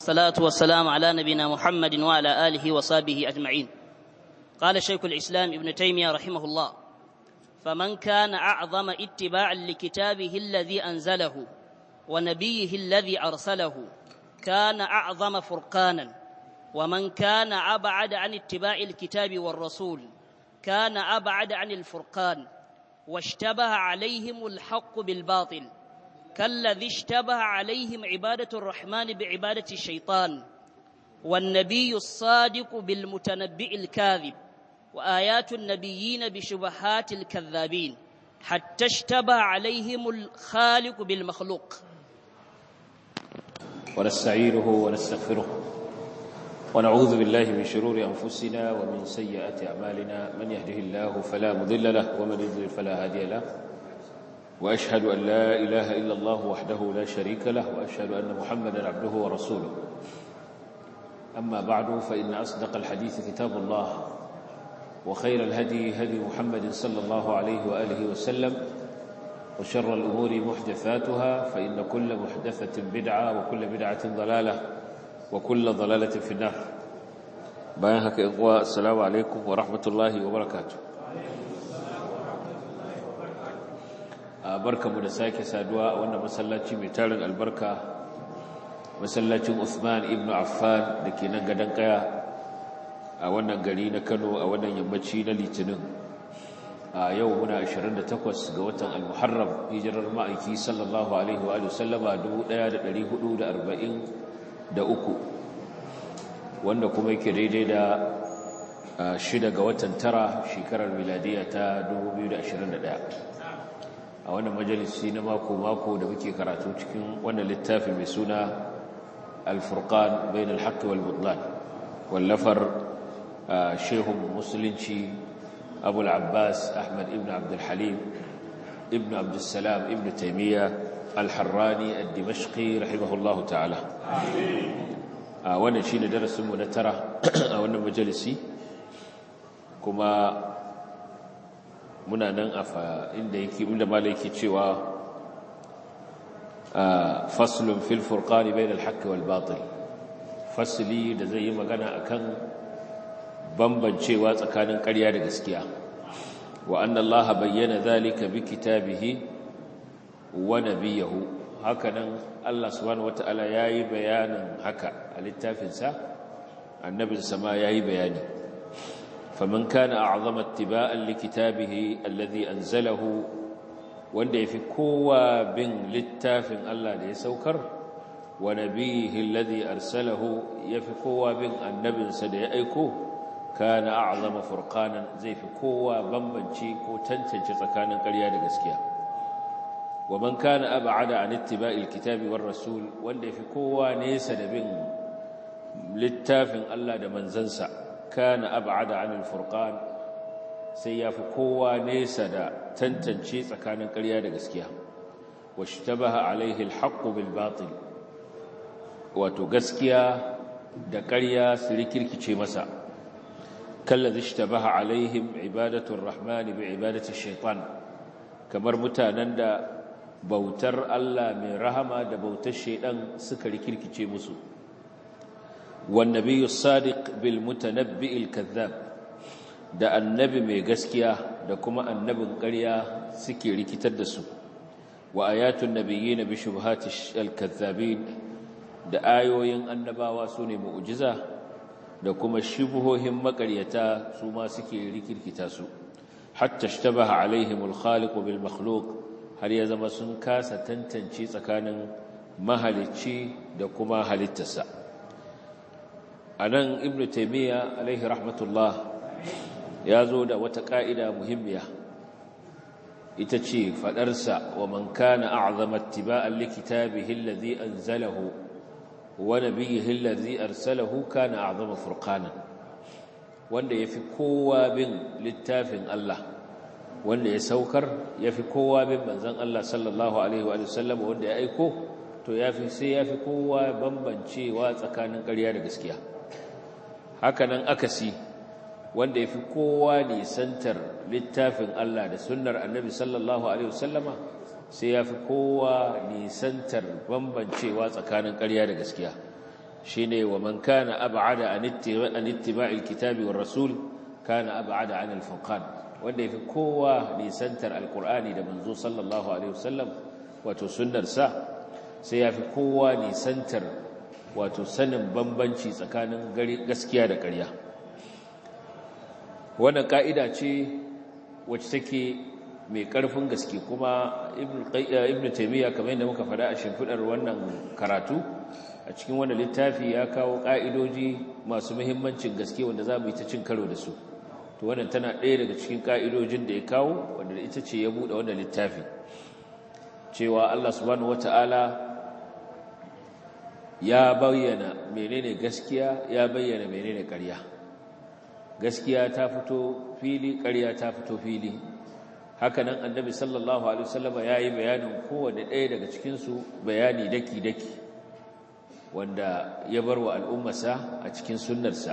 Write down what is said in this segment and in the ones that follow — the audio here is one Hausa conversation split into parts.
والصلاة والسلام على نبينا محمد وعلى آله وصحبه أجمعين قال شيخ الإسلام ابن تيمية رحمه الله فمن كان أعظم اتباعا لكتابه الذي أنزله ونبيه الذي أرسله كان أعظم فرقانا ومن كان أبعد عن اتباع الكتاب والرسول كان أبعد عن الفرقان واشتبه عليهم الحق بالباطل كالذي اشتبه عليهم عبادة الرحمن بعبادة الشيطان والنبي الصادق بالمتنبئ الكاذب وآيات النبيين بشبهات الكذابين حتى اشتبه عليهم الخالق بالمخلوق ونستعينه ونستغفره ونعوذ بالله من شرور أنفسنا ومن سيئات أعمالنا من يهده الله فلا مضل له ومن يضلل فلا هادي له وأشهد أن لا إله إلا الله وحده لا شريك له وأشهد أن محمدا عبده ورسوله أما بعد فإن أصدق الحديث كتاب الله وخير الهدي هدي محمد صلى الله عليه وآله وسلم وشر الأمور محدثاتها فإن كل محدثة بدعة وكل بدعة ضلالة وكل ضلالة في النار بيانك إخوة السلام عليكم ورحمة الله وبركاته barka mu da sake saduwa a wannan masallaci mai tarin albarka masallacin Uthman ibn Affan da ke nan gadon kaya a wannan gari na Kano a wannan yammaci na Litinin a yau muna 28 ga watan Al-Muharram hijirar ma'aiki sallallahu alaihi wa sallama 1443 wanda kuma yake daidai da shida ga watan tara shekarar miladiya ta 2021 a wannan majalisi na mako-mako da muke karatu cikin wannan littafi mai suna al-furqan bain al-haqq wal butlan wallafar shehun musulunci abu al-abbas ahmad ibn abd al-halim ibn abd salam ibn taymiya al-harrani ad-dimashqi rahimahullahu ta'ala a wannan shine darasin mu na tara a wannan majalisi kuma muna nan a inda yake inda malai yake cewa faslun fil furqani bain al-haqq wal batil fasli da zai yi magana akan bambancewa tsakanin ƙarya da gaskiya wa anna allaha bayyana zalika bi kitabihi wa nabiyihi hakanan Allah subhanahu wataala yayi bayanin haka a littafinsa annabinsa ma yayi bayani فمن كان أعظم اتباعا لكتابه الذي أنزله wanda yafi kowa bin littafin Allah da ya saukar wa nabihi alladhi arsalahu yafi kowa bin annabinsa da ya aiko kana a'zama furqanan zai fi kowa bambanci ko tantance tsakanin ƙarya da gaskiya wa man kana ab'ada an ittiba'il kitabi war rasul wanda yafi kowa nesa da bin littafin Allah da manzansa kana ab'ada 'anil furqan sai yafi kowa nesa da tantance tsakanin ƙarya da gaskiya washtabaha alaihi alhaq bil batil wato gaskiya da ƙarya su rikirkice masa kallazi ishtabaha alaihim ibadatu arrahmani bi ibadati shaytan kamar mutanen da bautar Allah mai rahama da bautar shaydan suka rikirkice musu والنبي الصادق بالمتنبئ الكذاب da annabi mai gaskiya da kuma annabin ƙarya suke rikitar da su wa ayatun nabiyyin bi shubhati al-kazzabin da ayoyin annabawa sune mu'jiza da kuma shubuhohin makaryata su ma suke rikirkita su hatta ishtabaha alaihim al-khaliq bil makhluq har ya zama sun kasa tantance tsakanin mahalicci da kuma halittarsa a nan ibn taimiyya alaihi rahmatullah ya zo da wata ƙa'ida muhimmiya ita ce faɗarsa wa man kana a'zama ittiba'an likitabihi alladhi anzalahu wa nabiyyihi alladhi arsalahu kana a'zama furqanan wanda yafi kowa bin littafin Allah wanda ya saukar yafi kowa bin manzon Allah sallallahu alaihi wa sallam wanda ya aiko to yafi sai yafi kowa bambancewa tsakanin ƙarya da gaskiya hakanan akasi wanda ya fi kowa nisantar littafin Allah da sunnar annabi sallallahu Alaihi wasallama sai ya fi kowa nisantar bambancewa tsakanin ƙarya da gaskiya shine wa man kana ab'ada an ittiba'i alkitabi war rasul kana ab'ada an alfurqan wanda yafi kowa nisantar alqur'ani da manzo sallallahu alaihi wasallam wato sunnar sa sai yafi kowa nisantar wato sanin bambanci tsakanin gaskiya da ƙarya wannan ka'ida ce wacce take mai ƙarfin gaske kuma ibn taimiyya kamar yadda muka faɗa a shimfiɗar wannan karatu a cikin wannan littafi ya kawo ƙa'idoji masu muhimmancin gaske wanda za mu yi ta cin karo da su to wannan tana ɗaya daga cikin ƙa'idojin da ya kawo wanda ita ce ya buɗe wannan littafi cewa Allah subhanahu wata'ala ya bayyana menene gaskiya ya bayyana menene ƙarya gaskiya ta fito fili ƙarya ta fito fili hakanan annabi sallallahu alaihi wasallama yayi bayanin kowanne ɗaya daga cikin su bayani daki daki wanda ya bar wa al'ummarsa a cikin sunnarsa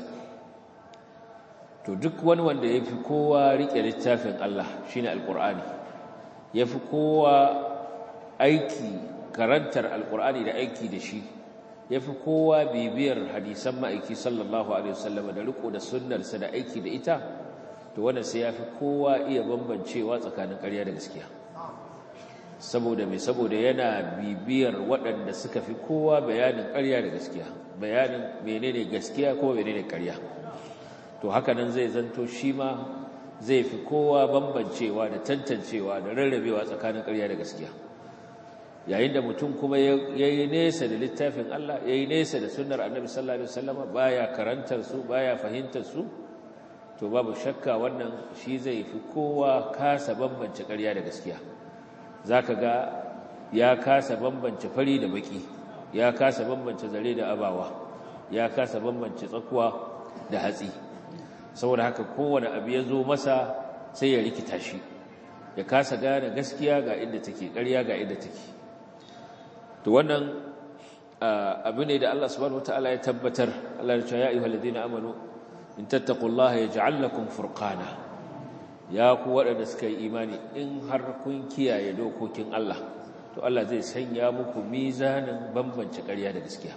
to duk wani wanda yafi kowa rike littafin Allah shine alqur'ani yafi kowa aiki karantar alqur'ani da aiki da shi yafi kowa bibiyar hadisan ma'aiki sallallahu alaihi wasallama da riko da sunnarsa da aiki da ita to wannan sai yafi kowa iya bambancewa tsakanin ƙarya da gaskiya saboda mai saboda yana bibiyar waɗanda suka fi kowa bayanin ƙarya da gaskiya bayanin menene gaskiya ko menene ƙarya to haka nan zai zanto shi ma zai fi kowa bambancewa da tantancewa da rarrabewa tsakanin ƙarya da gaskiya yayin da mutum kuma ya yi nesa da littafin Allah ya yi nesa da sunnar annabi sallallahu alaihi wasallam baya karantar su baya fahimtar su to babu shakka wannan shi zai fi kowa kasa bambance ƙarya da gaskiya zaka ga ya kasa bambance fari da baki ya kasa bambance zare da abawa ya kasa bambance tsakuwa da hatsi saboda haka kowane abu ya zo masa sai ya rikita shi ya kasa gane gaskiya ga inda take ƙarya ga inda take to wannan abu ne da Allah subhanahu wataala ya tabbatar Allah ya ce ya ayyuhal ladina amanu in tattaqullaha yaj'al lakum furqana ya ku waɗanda suka yi imani in har kun kiyaye dokokin Allah to Allah zai sanya muku mizanin bambance ƙarya da gaskiya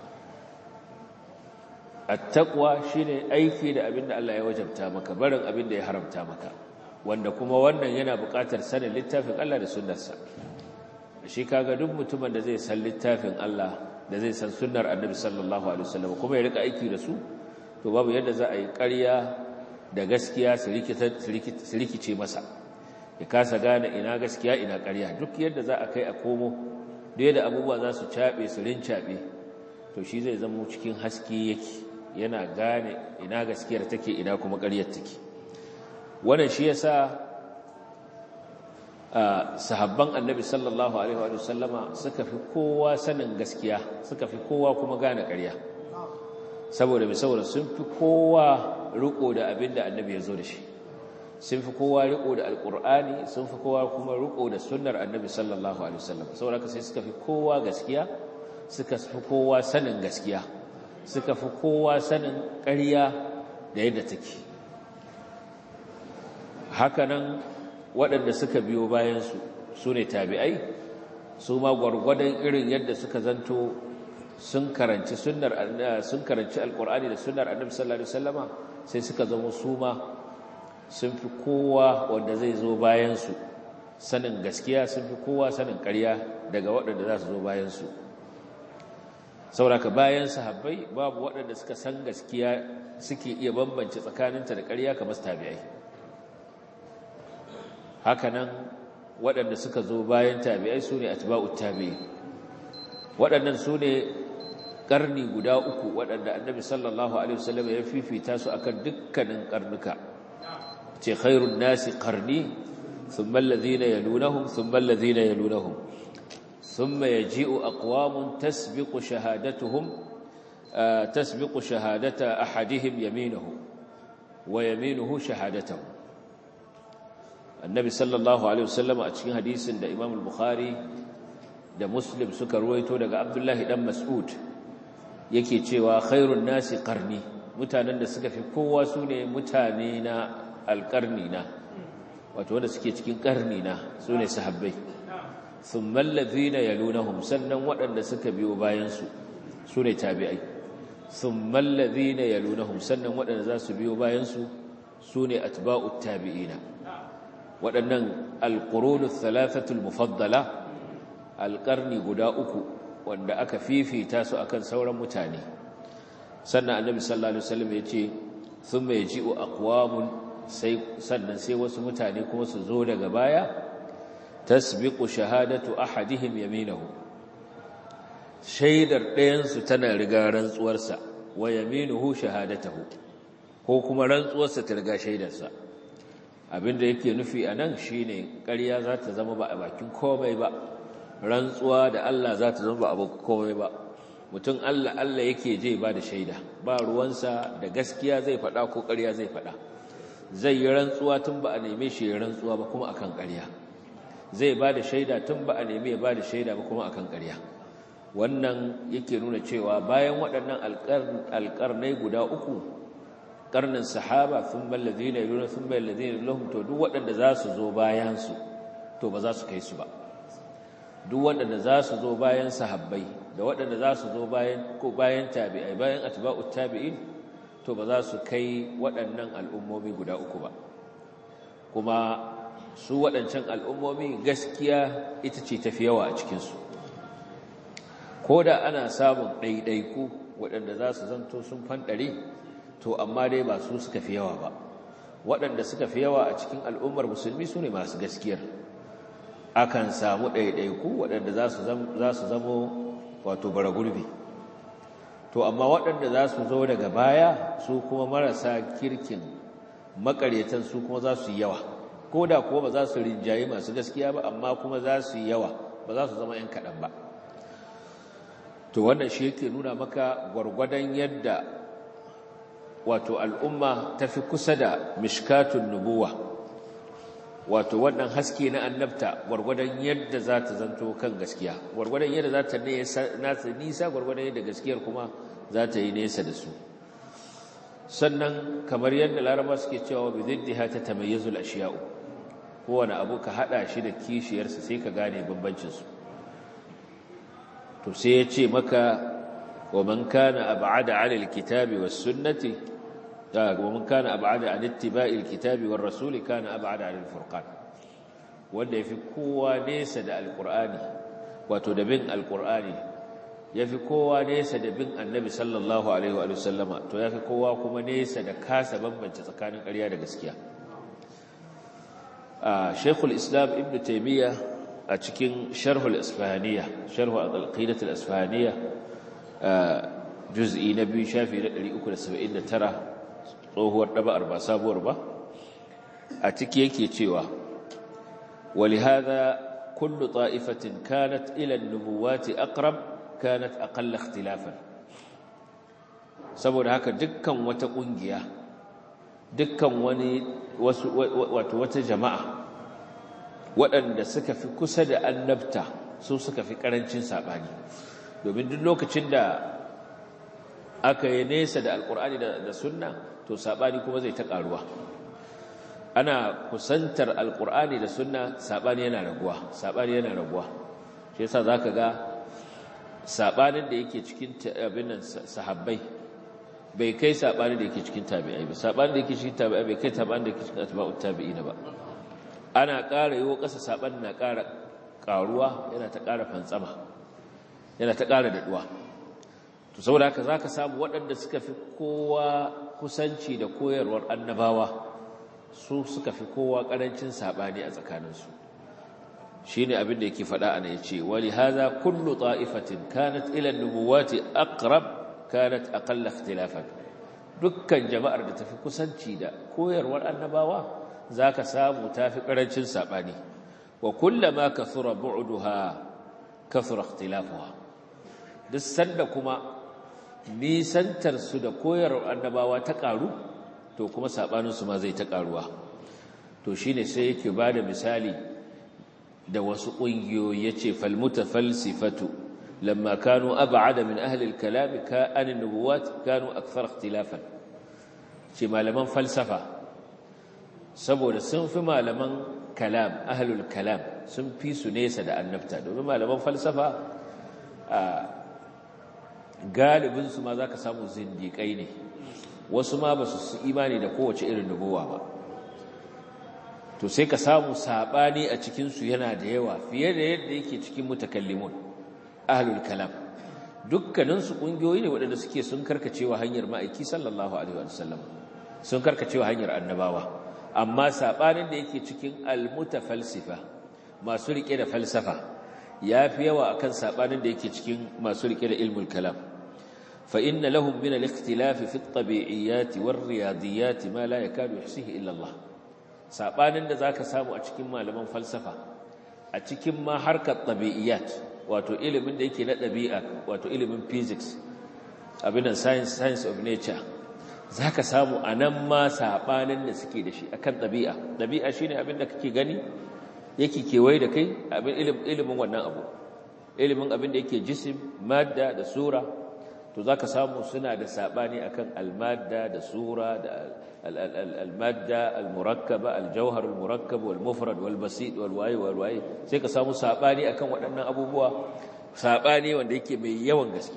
at-taqwa shine aiki da abin da Allah ya wajabta maka barin abin da ya haramta maka wanda kuma wannan yana buƙatar sanin littafin Allah da sunnarsa shi kaga duk mutumin da zai san littafin Allah da zai san sunnar Annabi sallallahu alaihi wasallam kuma ya rika aiki da su to babu yadda za a yi ƙarya da gaskiya su rikice masa ya kasa gane ina gaskiya ina ƙarya duk yadda za a kai a komo da yadda abubuwa za su caɓe su rincaɓe to shi zai zama cikin haske yake yana gane ina gaskiyar take ina kuma ƙaryar take wannan shi yasa sahabban annabi sallallahu alaihi wa sallama suka fi kowa sanin gaskiya suka fi kowa kuma gane ƙarya saboda mai saboda sun fi kowa riko da abin da annabi ya zo da shi sun fi kowa riko da alkur'ani sun fi kowa kuma riko da sunnar annabi sallallahu alaihi wasallam saboda haka sai suka fi kowa gaskiya suka fi kowa sanin gaskiya suka fi kowa sanin ƙarya da yadda take hakanan waɗanda suka biyo bayansu su ne tabi'ai su ma gwargwadon irin yadda suka zanto sun karanci sunnar sun karanci alqur'ani da sunnar annabi sallallahu alaihi wasallama sai suka zama su ma sun fi kowa wanda zai zo bayan su sanin gaskiya sun fi kowa sanin ƙarya daga waɗanda za su zo bayan su sauraka bayan sahabbai babu waɗanda suka san gaskiya suke iya bambance tsakaninta da ƙarya kamar tabi'ai hakanan waɗanda suka zo bayan tabi'ai su ne atba'ut tabi'i waɗannan su ne ƙarni guda uku waɗanda annabi sallallahu alaihi wasallam ya fifita su akan dukkanin ƙarnuka ce khairun nasi qarni thumma alladhina yalunahum thumma alladhina yalunahum thumma yaji'u aqwamun tasbiqu shahadatuhum tasbiqu shahadata ahadihim yaminahu wa yaminuhu shahadatahu annabi sallallahu alaihi wasallam a cikin hadisin da imam al-bukhari da muslim suka ruwaito daga abdullahi dan mas'ud yake cewa khairun nasi qarni mutanen da suka fi kowa sune mutane na alqarni na wato wanda suke cikin qarni na sune sahabbai thumma alladhina yalunhum sannan waɗanda suka biyo bayan su sune tabi'ai thumma alladhina yalunahum sannan waɗanda za su biyo bayan su sune atba'ut tabi'ina waɗannan alqurunu thalathatul mufaddala alqarni guda uku wanda aka fifita su akan sauran mutane sannan annabi sallallahu alaihi wasallam yace thumma yaji'u aqwamun sai sannan sai wasu mutane kuma su zo daga baya tasbiqu shahadatu ahadihim yaminahu shaidar ɗayansu tana riga rantsuwarsa wa yaminuhu shahadatahu ko kuma rantsuwarsa ta riga shaidarsa abinda yake nufi anan shine ƙarya za ta zama ba a bakin komai ba rantsuwa da Allah za ta zama ba a bakin komai ba mutum Allah Allah yake je ba da shaida ba ruwansa da gaskiya zai faɗa ko ƙarya zai faɗa zai yi rantsuwa tun ba a neme shi ya rantsuwa ba kuma akan ƙarya zai ba da shaida tun ba a neme ya ba da shaida ba kuma akan ƙarya wannan yake nuna cewa bayan waɗannan alƙarnai guda uku ƙarnin sahaba sun ballazi na yuna sun ballazi na lahum to duk waɗanda za su zo bayansu to ba za su kai su ba duk waɗanda za su zo bayan sahabbai da waɗanda za su zo bayan ko bayan tabi'ai bayan atba'ut tabi'in to ba za su kai waɗannan al'ummomi guda uku ba kuma su waɗancan al'ummomi gaskiya ita ce tafi yawa a cikinsu ko da ana samun ɗaiɗaiku waɗanda za su zanto sun fanɗare to amma dai ba su suka fi yawa ba waɗanda suka fi yawa a cikin al'ummar musulmi su ne masu gaskiyar akan samu ɗaiɗaiku waɗanda za su zamo wato bara gurbi to amma waɗanda za su zo daga baya su kuma marasa kirkin makaretan su kuma za su yi yawa ko da kuwa ba za su rinjaye masu gaskiya ba amma kuma za su yi yawa ba za su zama 'yan kaɗan ba to wannan shi yake nuna maka gwargwadon yadda wato al'umma ta fi kusa da mishkatun nubuwa wato wannan haske na annabta gwargwadon yadda za ta zanto kan gaskiya gwargwadon yadda za ta nasa nisa gwargwadon yadda gaskiyar kuma za ta yi nesa da su sannan kamar yadda laraba suke cewa bi ziddiha ta tamayyazul ashiya'u kowane abu ka hada shi da kishiyarsa sai ka gane bambancinsu to sai ya ce maka wa man kana ab'ada 'ala al-kitabi was-sunnati wa man kana ab'ada 'an ittiba'i al-kitabi war-rasuli kana ab'ada 'ala al-furqan wanda yafi kowa nesa da al-qur'ani wato da bin al-qur'ani yafi kowa nesa da bin annabi sallallahu alaihi wa sallama to yafi kowa kuma nesa da kasa bambance tsakanin ƙarya da gaskiya Sheikhul Islam Ibn Taymiyyah a cikin sharhul isfahaniya sharhu al-qidat al-isfahaniya juz'i na biyu shafi na 379 tsohuwar daba'ar ba sabuwar ba a ciki yake cewa ولهذا كل طائفة كانت إلى النبوات أقرب كانت أقل اختلافا saboda haka dukkan wata kungiya dukkan wani wato wata jama'a waɗanda suka fi kusa da annabta su suka fi ƙarancin saɓani domin duk lokacin da aka yi nesa da alƙur'ani da sunna to saɓani kuma zai ta ƙaruwa ana kusantar alƙur'ani da sunna saɓani yana raguwa saɓani yana raguwa shi yasa za ka ga saɓanin da yake cikin abin nan sahabbai bai kai saɓanin da yake cikin tabi'ai ba saɓanin da yake cikin tabi'ai bai kai saɓanin da yake cikin atba'ut tabi'ina ba ana ƙara yiwo ƙasa saɓan na ƙara ƙaruwa yana ta ƙara fantsama yana ta ƙara daɗuwa to saboda haka za ka samu waɗanda suka fi kowa kusanci da koyarwar annabawa su suka fi kowa ƙarancin saɓani a tsakaninsu shi ne abin da yake faɗa ana ya ce wali haza kullu ta'ifatin kanat ilan nubuwati aqrab kanat aqalla ikhtilafan dukkan jama'ar da tafi kusanci da koyarwar annabawa za ka samu ta fi ƙarancin saɓani wa kullama kathura bu'duha kathura ikhtilafuha duk sanda kuma nisantar su da koyarwar annabawa ta ƙaru to kuma saɓaninsu ma zai ta ƙaruwa to shine sai yake ba da misali da wasu ƙungiyoyi ya ce falmuta falsifatu lamma kanu ab'ada min ahli al-kalam ka an nubuwat kanu akthar ikhtilafan ce malaman falsafa saboda sun fi malaman kalam ahlul kalam sun fi su nesa da annabta domin malaman falsafa galibin su ma zaka samu zindiƙai ne wasu ma ba su imani da kowace irin nubuwa ba to sai ka samu sabani a cikin su yana da yawa fiye da yadda yake cikin mutakallimun ahlul kalam dukkanin su kungiyoyi ne waɗanda suke sun karkacewa hanyar ma'aiki sallallahu alaihi wasallam sun karkacewa hanyar annabawa amma sabanin da yake cikin almutafalsifa masu rike da falsafa yafi yawa akan sabanin da yake cikin masu rike da ilmul kalam fa inna lahum min al-ikhtilaf fi at-tabi'iyyat war-riyadiyat ma la yakadu yuhsihi illa Allah sabanin da zaka samu a cikin malaman falsafa a cikin ma harkar tabi'iyyat wato ilimin da yake na ɗabi'a wato ilimin physics abin science science of nature za ka samu a nan ma saɓanin da suke da shi akan ɗabi'a ɗabi'a shi ne abin da kake gani yake kewaye da kai ilimin wannan abu ilimin abin da yake jisim madda da sura to za ka samu suna da saɓani akan almadda da sura da almadda almurakkaba aljauhar almurakkab walmufrad walbasid walwaye walwaye sai ka samu saɓani akan waɗannan abubuwa saɓani wanda yake mai yawan gaske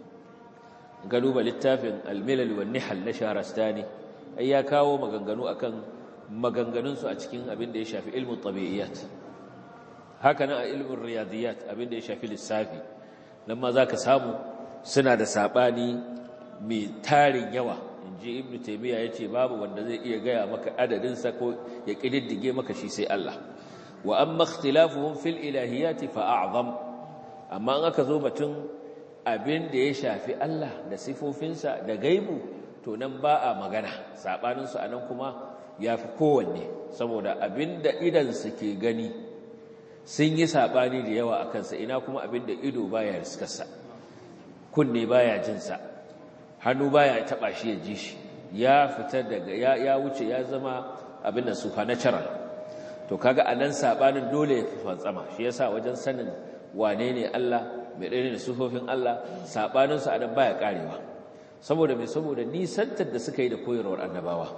ga duba littafin almilal wan nihal na shahrastani ai ya kawo maganganu akan maganganunsu a cikin abin da ya shafi ilmin tabi'iyat haka nan a ilmin riyadiyat abin da ya shafi lissafi nan ma zaka samu suna da sabani mai tarin yawa inji ibnu taymiya yace babu wanda zai iya gaya maka adadin sa ko ya kididdige maka shi sai Allah wa amma ikhtilafuhum fil ilahiyat fa a'zam amma an aka zo batun abin da ya shafi Allah da sifofinsa da gaibu to nan ba a magana saɓaninsu a nan kuma ya fi kowanne saboda abin da idansu ke gani sun yi saɓani da yawa a kansa ina kuma abin da ido baya riskarsa kunne baya jinsa hannu baya taɓa shi ya ji shi ya fita daga ya wuce ya zama abin da supernatural to kaga a nan saɓanin dole ya fi fantsama shi yasa wajen sanin wane ne Allah mai ɗaya da sufofin Allah saɓaninsu a nan baya ƙarewa saboda mai saboda nisantar da suka yi da koyarwar annabawa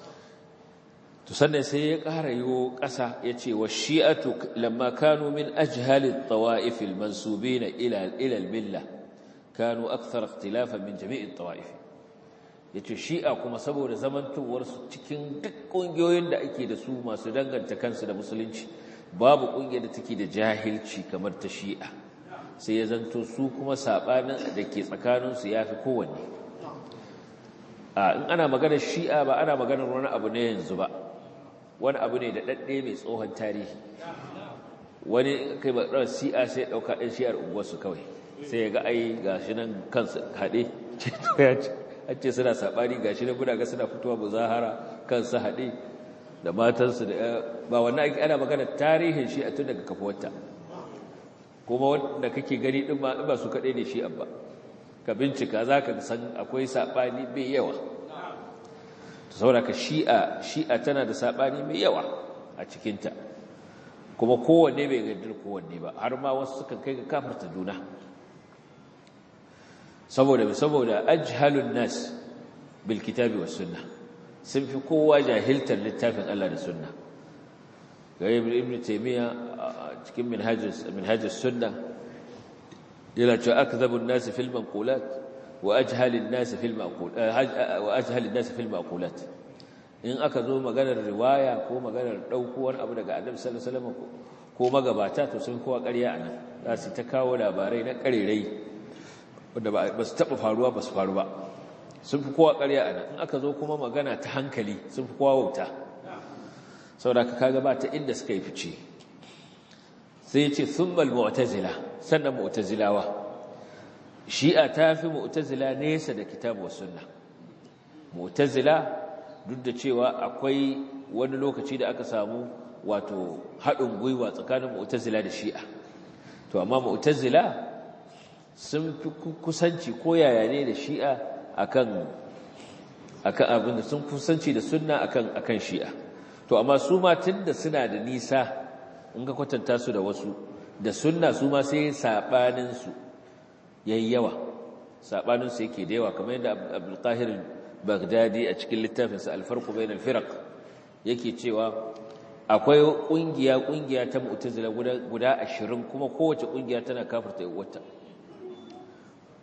to sannan sai ya ƙara yiwo ƙasa ya ce wa shi'atu lamma kanu min ajhalin tawa'ifil mansubina ila ila milla kanu akthar ikhtilafan min jami'in tawa'if yace shi'a kuma saboda zamantowar su cikin duk ƙungiyoyin da ake da su masu danganta kansu da musulunci babu ƙungiyar da take da jahilci kamar ta shi'a sai ya zanto su kuma saɓanin da ke tsakaninsu ya fi kowanne in ana maganar shi'a ba ana maganar wani abu ne yanzu ba wani abu ne da ɗaɗɗe mai tsohon tarihi wani kai ba ɗan shi'a sai ɗauka ɗan shi'ar unguwarsu kawai sai ya ga ai ga shi nan kansu haɗe an ce suna saɓani ga shi nan guda ga suna fitowa muzahara kansu haɗe da matansu da ba wannan ana maganar tarihin shi'a tun daga kafuwarta kuma wanda kake gani din ba ba su kadai ne shi abba ka bincika zaka san akwai sabani mai yawa to saboda ka shi'a shi'a tana da sabani mai yawa a cikin ta kuma kowanne bai gaddar kowanne ba har ma wasu sukan kai ga kafarta juna saboda saboda ajhalun nas bil kitabi was sunnah sun fi kowa jahiltar littafin Allah da sunna ga ibn taymiya cikin minhajus sunna yana cewa akdhabun nas fil manqulat wa ajhalun nas fil maqulat wa ajhalun nas fil maqulat in aka zo maganar riwaya ko maganar daukuwar abu daga annabi sallallahu alaihi wasallam ko magabata to sun kowa ƙarya anan za su ta kawo labarai na ƙarerai wanda ba su taɓa faruwa ba su faru ba sun fi kowa ƙarya anan in aka zo kuma magana ta hankali sun fi kowa wauta saboda ka kaga ba ta inda suka yi fice sai ya ce thummal mu'tazila sannan mu'tazilawa shi'a ta fi mu'tazila nesa da kitabu wa sunna mu'tazila duk da cewa akwai wani lokaci da aka samu wato haɗin gwiwa tsakanin mu'tazila da shi'a to amma mu'tazila sun fi kusanci ko yaya ne da shi'a akan akan abin da sun kusanci da sunna akan akan shi'a to amma su ma tunda suna da nisa in ka kwatanta su da wasu da sunna su ma sai sabanin su yayi yawa sabanin su yake da yawa kamar yadda Abdul Qahir Baghdadi a cikin littafin sa Al-Farq bain al-Firaq yake cewa akwai kungiya kungiya ta Mu'tazila guda guda 20 kuma kowace kungiya tana kafirta wata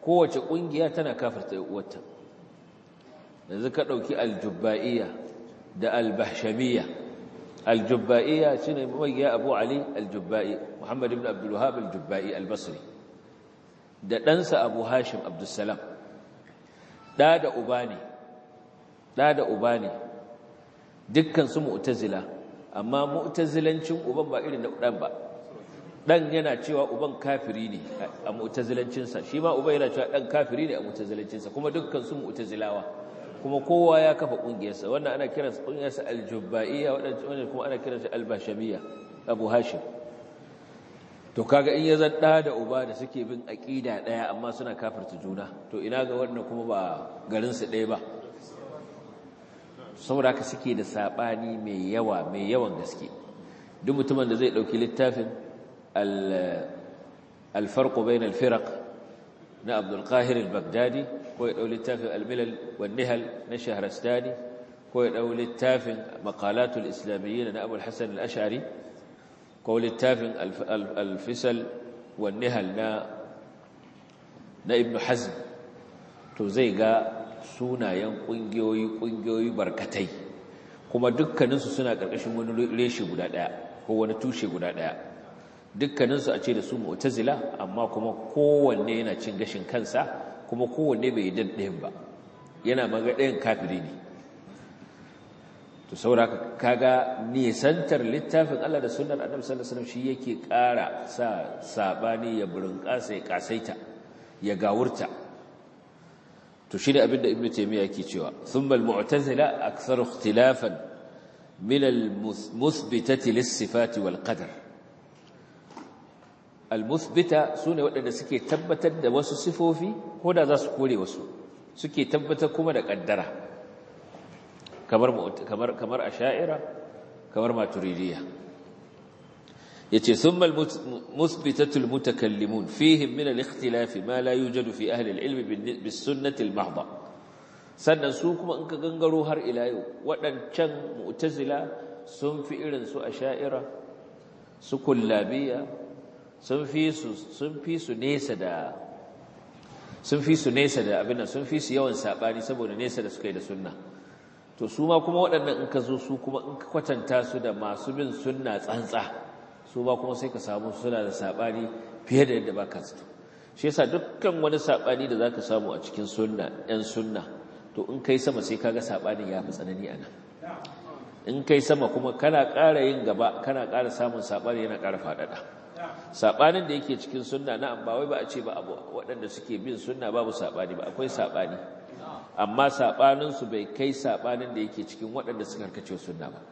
kowace ƙungiya tana kafirta uwarta yanzu ka ɗauki aljubba'iyya da albahshamiyya aljubba'iyya shi ne magiya abu ali aljubba'i muhammad ibn abdullahab aljubba'i albasri da ɗansa abu hashim abdussalam ɗa da uba ne ɗa da uba ne dukkan su mu'tazila amma mu'tazilancin uban ba irin na ɗan ba ɗan yana cewa uban kafiri ne a mu'tazilancinsa shi ma uban yana cewa ɗan kafiri ne a mu'tazilancinsa kuma dukkan su mu'tazilawa kuma kowa ya kafa ƙungiyarsa wannan ana kiransa ƙungiyarsa aljubba'iyya wannan kuma ana kiransa albashamiyya abu hashim to kaga in ya zan ɗa da uba da suke bin aƙida ɗaya amma suna kafirta juna to ina ga wannan kuma ba garinsu ɗaya ba saboda haka suke da saɓani mai yawa mai yawan gaske duk mutumin da zai ɗauki littafin alfarko bayan alfirak na abdulkahir al-baghdadi ko ya ɗau littafin almilal wannihal na shaharastani ko ya ɗau littafin makalatul islamiyyi na abul hassan al-ashari ko littafin alfisal wannihal na na ibn hazm to zai ga sunayen ƙungiyoyi ƙungiyoyi barkatai kuma dukkaninsu suna ƙarƙashin wani reshe guda ɗaya ko wani tushe guda ɗaya dukkaninsu a ce da su mu'tazila amma kuma kowanne yana cin gashin kansa kuma kowanne bai yi ɗayan ba yana maga ɗayan kafiri ne to saboda kaga nisantar littafin Allah da sunnar Annabi sallallahu alaihi wasallam shi yake ƙara sa sabani ya burinƙasa ya kasaita ya gawurta to shi ne abinda Ibn Taymiyyah yake cewa thumma al-mu'tazila akthar ikhtilafan min al-muthbitati lis-sifati wal-qadar al-muthbita sune waɗanda suke tabbatar da wasu sifofi ko da za su kore wasu suke tabbatar kuma da ƙaddara kamar kamar kamar asha'ira kamar maturidiyya yace thumma al-muthbitatu al-mutakallimun fihim min al-ikhtilaf ma la yujadu fi ahli al-ilm bis-sunnati al-mahdha sannan su kuma in ka gangaro har ila yau wadancan mu'tazila sun fi irin su asha'ira su kullabiyya sun fi su sun fi su nesa da sun fi su nesa da abin nan sun fi su yawan sabani saboda nesa da suka yi da sunna to su ma kuma waɗannan in ka zo su kuma in ka kwatanta su da masu bin sunna tsantsa su ba kuma sai ka samu suna da saɓani fiye da yadda ba ka zato shi yasa dukkan wani saɓani da za ka samu a cikin sunna ‘yan sunna to in kai sama sai kaga saɓanin ya fi tsanani a nan in kai sama kuma kana ƙara yin gaba kana ƙara samun saɓani yana ƙara faɗaɗa saɓanin da yake cikin sunna na ba wai ba a ce ba abu waɗanda suke bin sunna babu saɓani ba akwai saɓani amma saɓaninsu bai kai saɓanin da yake cikin waɗanda suka karkace sunna ba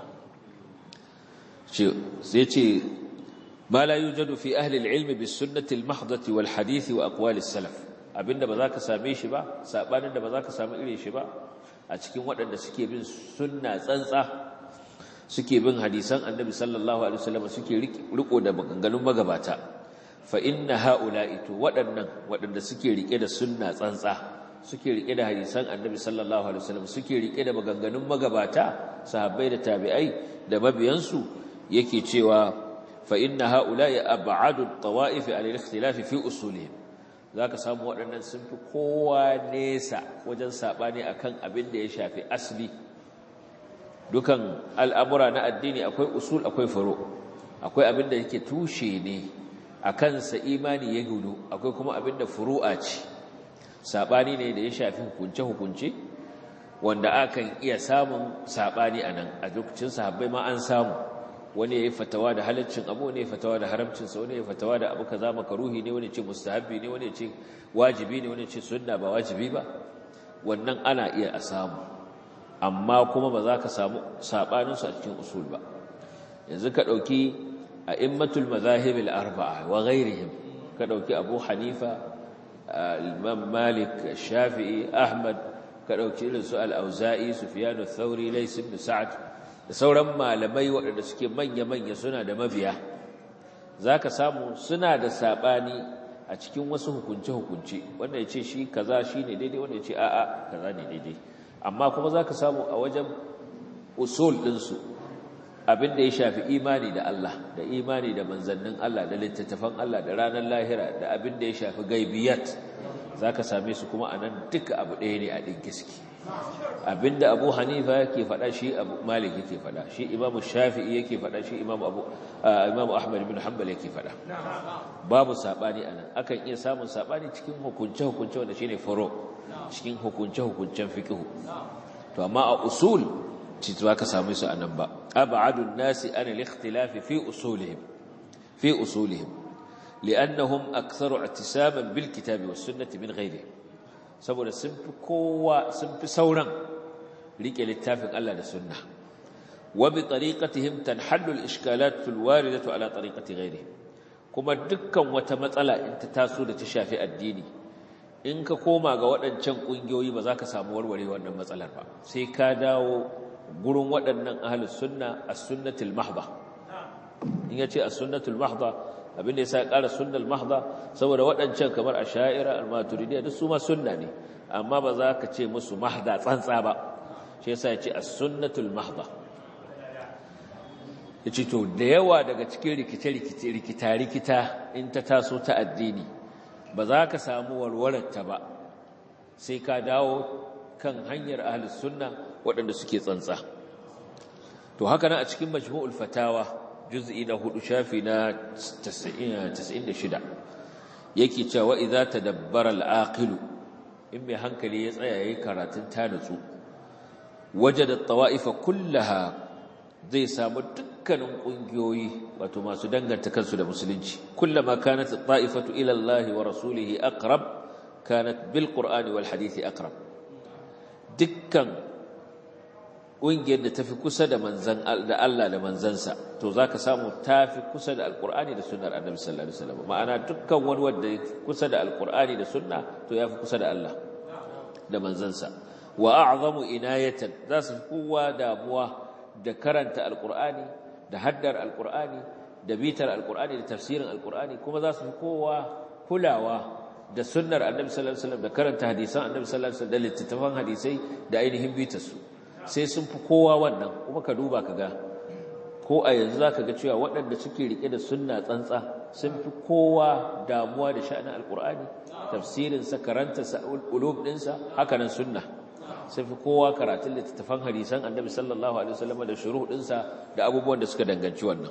sai ce ma la yujadu fi ahli al-ilm bis sunnati al-mahdati wal hadith wa aqwal as-salaf abinda ba za ka same shi ba sabanin da ba za ka samu irin shi ba a cikin waɗanda suke bin sunna tsantsa suke bin hadisan annabi sallallahu alaihi wasallam suke riko da maganganun magabata fa inna haula'i to waɗannan waɗanda suke rike da sunna tsantsa suke rike da hadisan annabi sallallahu alaihi wasallam suke rike da maganganun magabata sahabbai da tabi'ai da mabiyansu yake cewa fa inna haula'i ab'adu at-tawa'if 'an al-ikhtilaf fi usulihim zaka samu waɗannan sun fi kowa nesa wajen sabani akan abin da ya shafi asli dukan al'amura na addini akwai usul akwai furu akwai abin da yake tushe ne akan sa imani ya gudu akwai kuma abin da furu'a ce sabani ne da ya shafi hukunce hukunce wanda akan iya samun sabani anan a lokacin sahabbai ma an samu wani yayi fatawa da halaccin abu ne fatawa da haramcin sa wani yayi fatawa da abu kaza makaruhi ne wani ce mustahabbi ne wani ce wajibi ne wani ce sunna ba wajibi ba wannan ana iya a samu amma kuma ba za ka samu sabanin su a cikin usul ba yanzu ka dauki a'immatul madahib al-arba'a wa ghairihim ka dauki Abu Hanifa Imam Malik Shafi'i Ahmad ka dauki irin su al-Auza'i Sufyan ath-Thawri Lays ibn Sa'd da sauran malamai waɗanda suke manya-manya suna da mabiya za ka samu suna da saɓani a cikin wasu hukunce-hukunce wanda ya ce shi kaza shi ne daidai wanda ya ce a'a kaza ne daidai amma kuma za ka samu a wajen usul ɗinsu abin da ya shafi imani da Allah da imani da manzannin Allah da littattafan Allah da ranar lahira da abin da ya shafi gaibiyat zaka same su kuma anan duka abu ɗaya ne a ɗin gaske abinda abu hanifa yake faɗa shi abu malik yake faɗa shi imamu shafi'i yake faɗa shi imamu abu imamu ahmad ibn hanbal yake faɗa babu sabani anan akan iya samun sabani cikin hukunce hukunce wanda shine furo cikin hukunce hukuncen fiqh to amma a usul ci ba ka samu su anan ba ab'adu an-nasi an al-ikhtilaf fi usulihim fi usulihim li'annahum aktharu i'tisaban bil kitabi was sunnati min ghayrihim saboda sun fi kowa sun fi sauran rike littafin Allah da sunna wa bi tariqatihim tanhallu al-ishkalat al-waridatu ala tariqati ghayrihim kuma dukkan wata matsala in ta taso da ta shafi addini in ka koma ga waɗancan ƙungiyoyi ba za ka samu warware wannan matsalar ba sai ka dawo gurin waɗannan ahlus sunna as-sunnatul mahdha in yace as-sunnatul mahdha abinda ya sa ƙara sunnal mahda saboda waɗancan kamar asha'ira al-maturidiyya duk su ma sunna ne amma ba za ka ce musu mahda tsantsa ba shi yasa ya ce as-sunnatul mahda yace to da yawa daga cikin rikice-rikice rikita-rikita in ta taso ta addini ba za ka samu warwarar ta ba sai ka dawo kan hanyar ahlus sunna waɗanda suke tsantsa to haka nan a cikin majmu'ul fatawa juz'i na hudu shafi na 96 yake cewa idza tadabbara al-aqil in mai hankali ya tsaya yayin karatun ta nutsu wajada at-tawa'ifa kullaha zai samu dukkanin kungiyoyi wato masu danganta kansu da musulunci kullama kanat at-ta'ifatu ila Allah wa rasulihi aqrab kanat bil qur'ani wal hadisi aqrab dukkan ƙungiyar da tafi kusa da manzan da Allah da manzansa to zaka samu tafi kusa da alqur'ani da sunnar annabi sallallahu alaihi wasallam ma'ana dukkan wani wanda kusa da alqur'ani da sunna to yafi kusa da Allah da manzansa wa a'zamu inayatan za su kowa damuwa da karanta alqur'ani da haddar alqur'ani da bitar alqur'ani da tafsirin alqur'ani kuma za su kowa kulawa da sunnar annabi sallallahu alaihi wasallam da karanta hadisan annabi sallallahu alaihi wasallam da littattafan hadisai da ainihin bitarsu sai sun fi kowa wannan kuma ka duba ka ga ko a yanzu za ka ga cewa waɗanda suke riƙe da sunna tsantsa sun fi kowa damuwa da sha'anin alƙur'ani tafsirinsa karantarsa ulub ɗinsa hakanan sunna sun fi kowa karatun littattafan hadisan annabi sallallahu alaihi wasallam da shuru ɗinsa da abubuwan da suka danganci wannan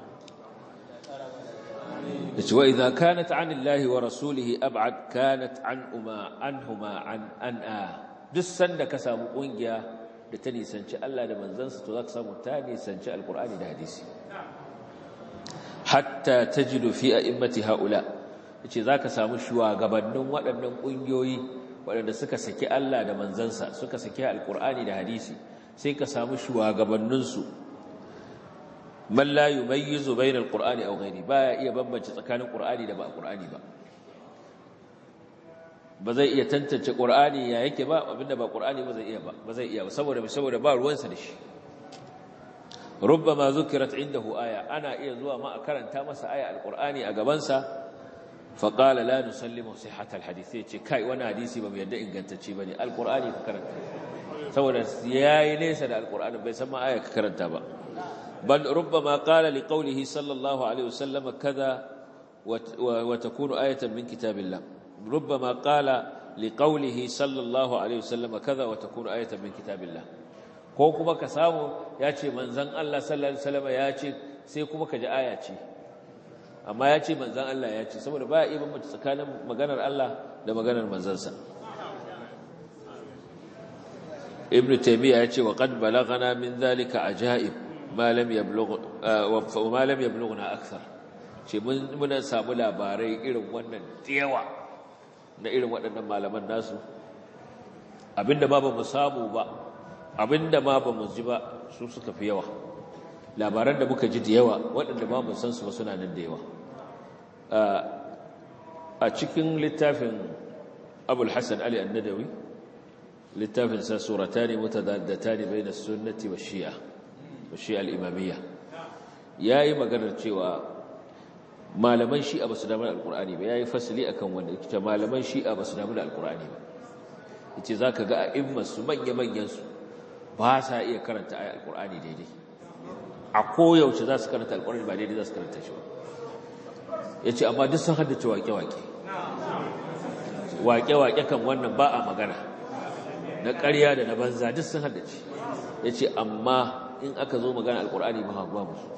da cewa idza kanat an Allah wa rasulihi ab'ad kanat an uma anhuma an an'a duk sanda ka samu kungiya da ta nisanci Allah da manzansa to za ka samu ta nisanci alkur'ani da hadisi hatta tajidu fi a'immati haula yace zaka samu shugabannin waɗannan kungiyoyi waɗanda suka saki Allah da manzansa suka saki alkur'ani da hadisi sai ka samu shugabannin su man la yumayyizu bayna alqur'ani aw ghairi baya iya bambance tsakanin qur'ani da ba qur'ani ba ba zai iya tantance qur'ani ya yake ba abinda ba qur'ani ba zai iya ba ba zai iya ba saboda saboda ba ruwansa da shi rubbama zukirat indahu aya ana iya zuwa ma a karanta masa aya alqur'ani a gaban sa fa qala la nusallimu sihhat alhadith yace kai wannan hadisi ba mu yadda ingantacce bane alqur'ani ka karanta saboda yayi nesa da alqur'ani bai san ma aya ka karanta ba bal rubbama qala liqawlihi sallallahu alaihi wasallam kaza wa takunu ayatan min kitabillah ربما قال لقوله صلى الله عليه وسلم كذا وتكون آية من كتاب الله ko kuma ka samu ya ce manzan Allah sallallahu alaihi wasallam ya ce sai kuma ka ji aya ce amma ya ce manzan Allah ya ce saboda ba iya bambanta tsakanin maganar Allah da maganar manzansa ibn taymiya ya ce wa qad balaghana min dhalika ajaib ma lam yablugh wa ma lam yablughna akthar ce mun mun samu labarai irin wannan tiyawa na irin waɗannan malaman nasu abinda ma ba mu samu ba abinda ma ba mu ji ba su suka fi yawa labaran da muka ji da yawa waɗanda ma mu san su ba suna nan da yawa a cikin littafin abul hassan ali annadawi littafin sa suratani mutadaddatani bayna sunnati wa shi'a wa shi'a al-imamiyya yayi maganar cewa malaman shi'a ba su damu da alkur'ani ba ya yi fasili a kan wanda ita malaman shi'a ba su damu da alkur'ani ba ita za ka ga a immasu manya-manyansu ba sa iya karanta a alkur'ani daidai a koyaushe za su karanta alkur'ani ba daidai za su karanta shi ba ya ce amma duk sun haddace wake-wake waƙe-waƙe kan wannan ba a magana na ƙarya da na banza duk sun haddace ya ce amma in aka zo magana alƙur'ani ba ba musu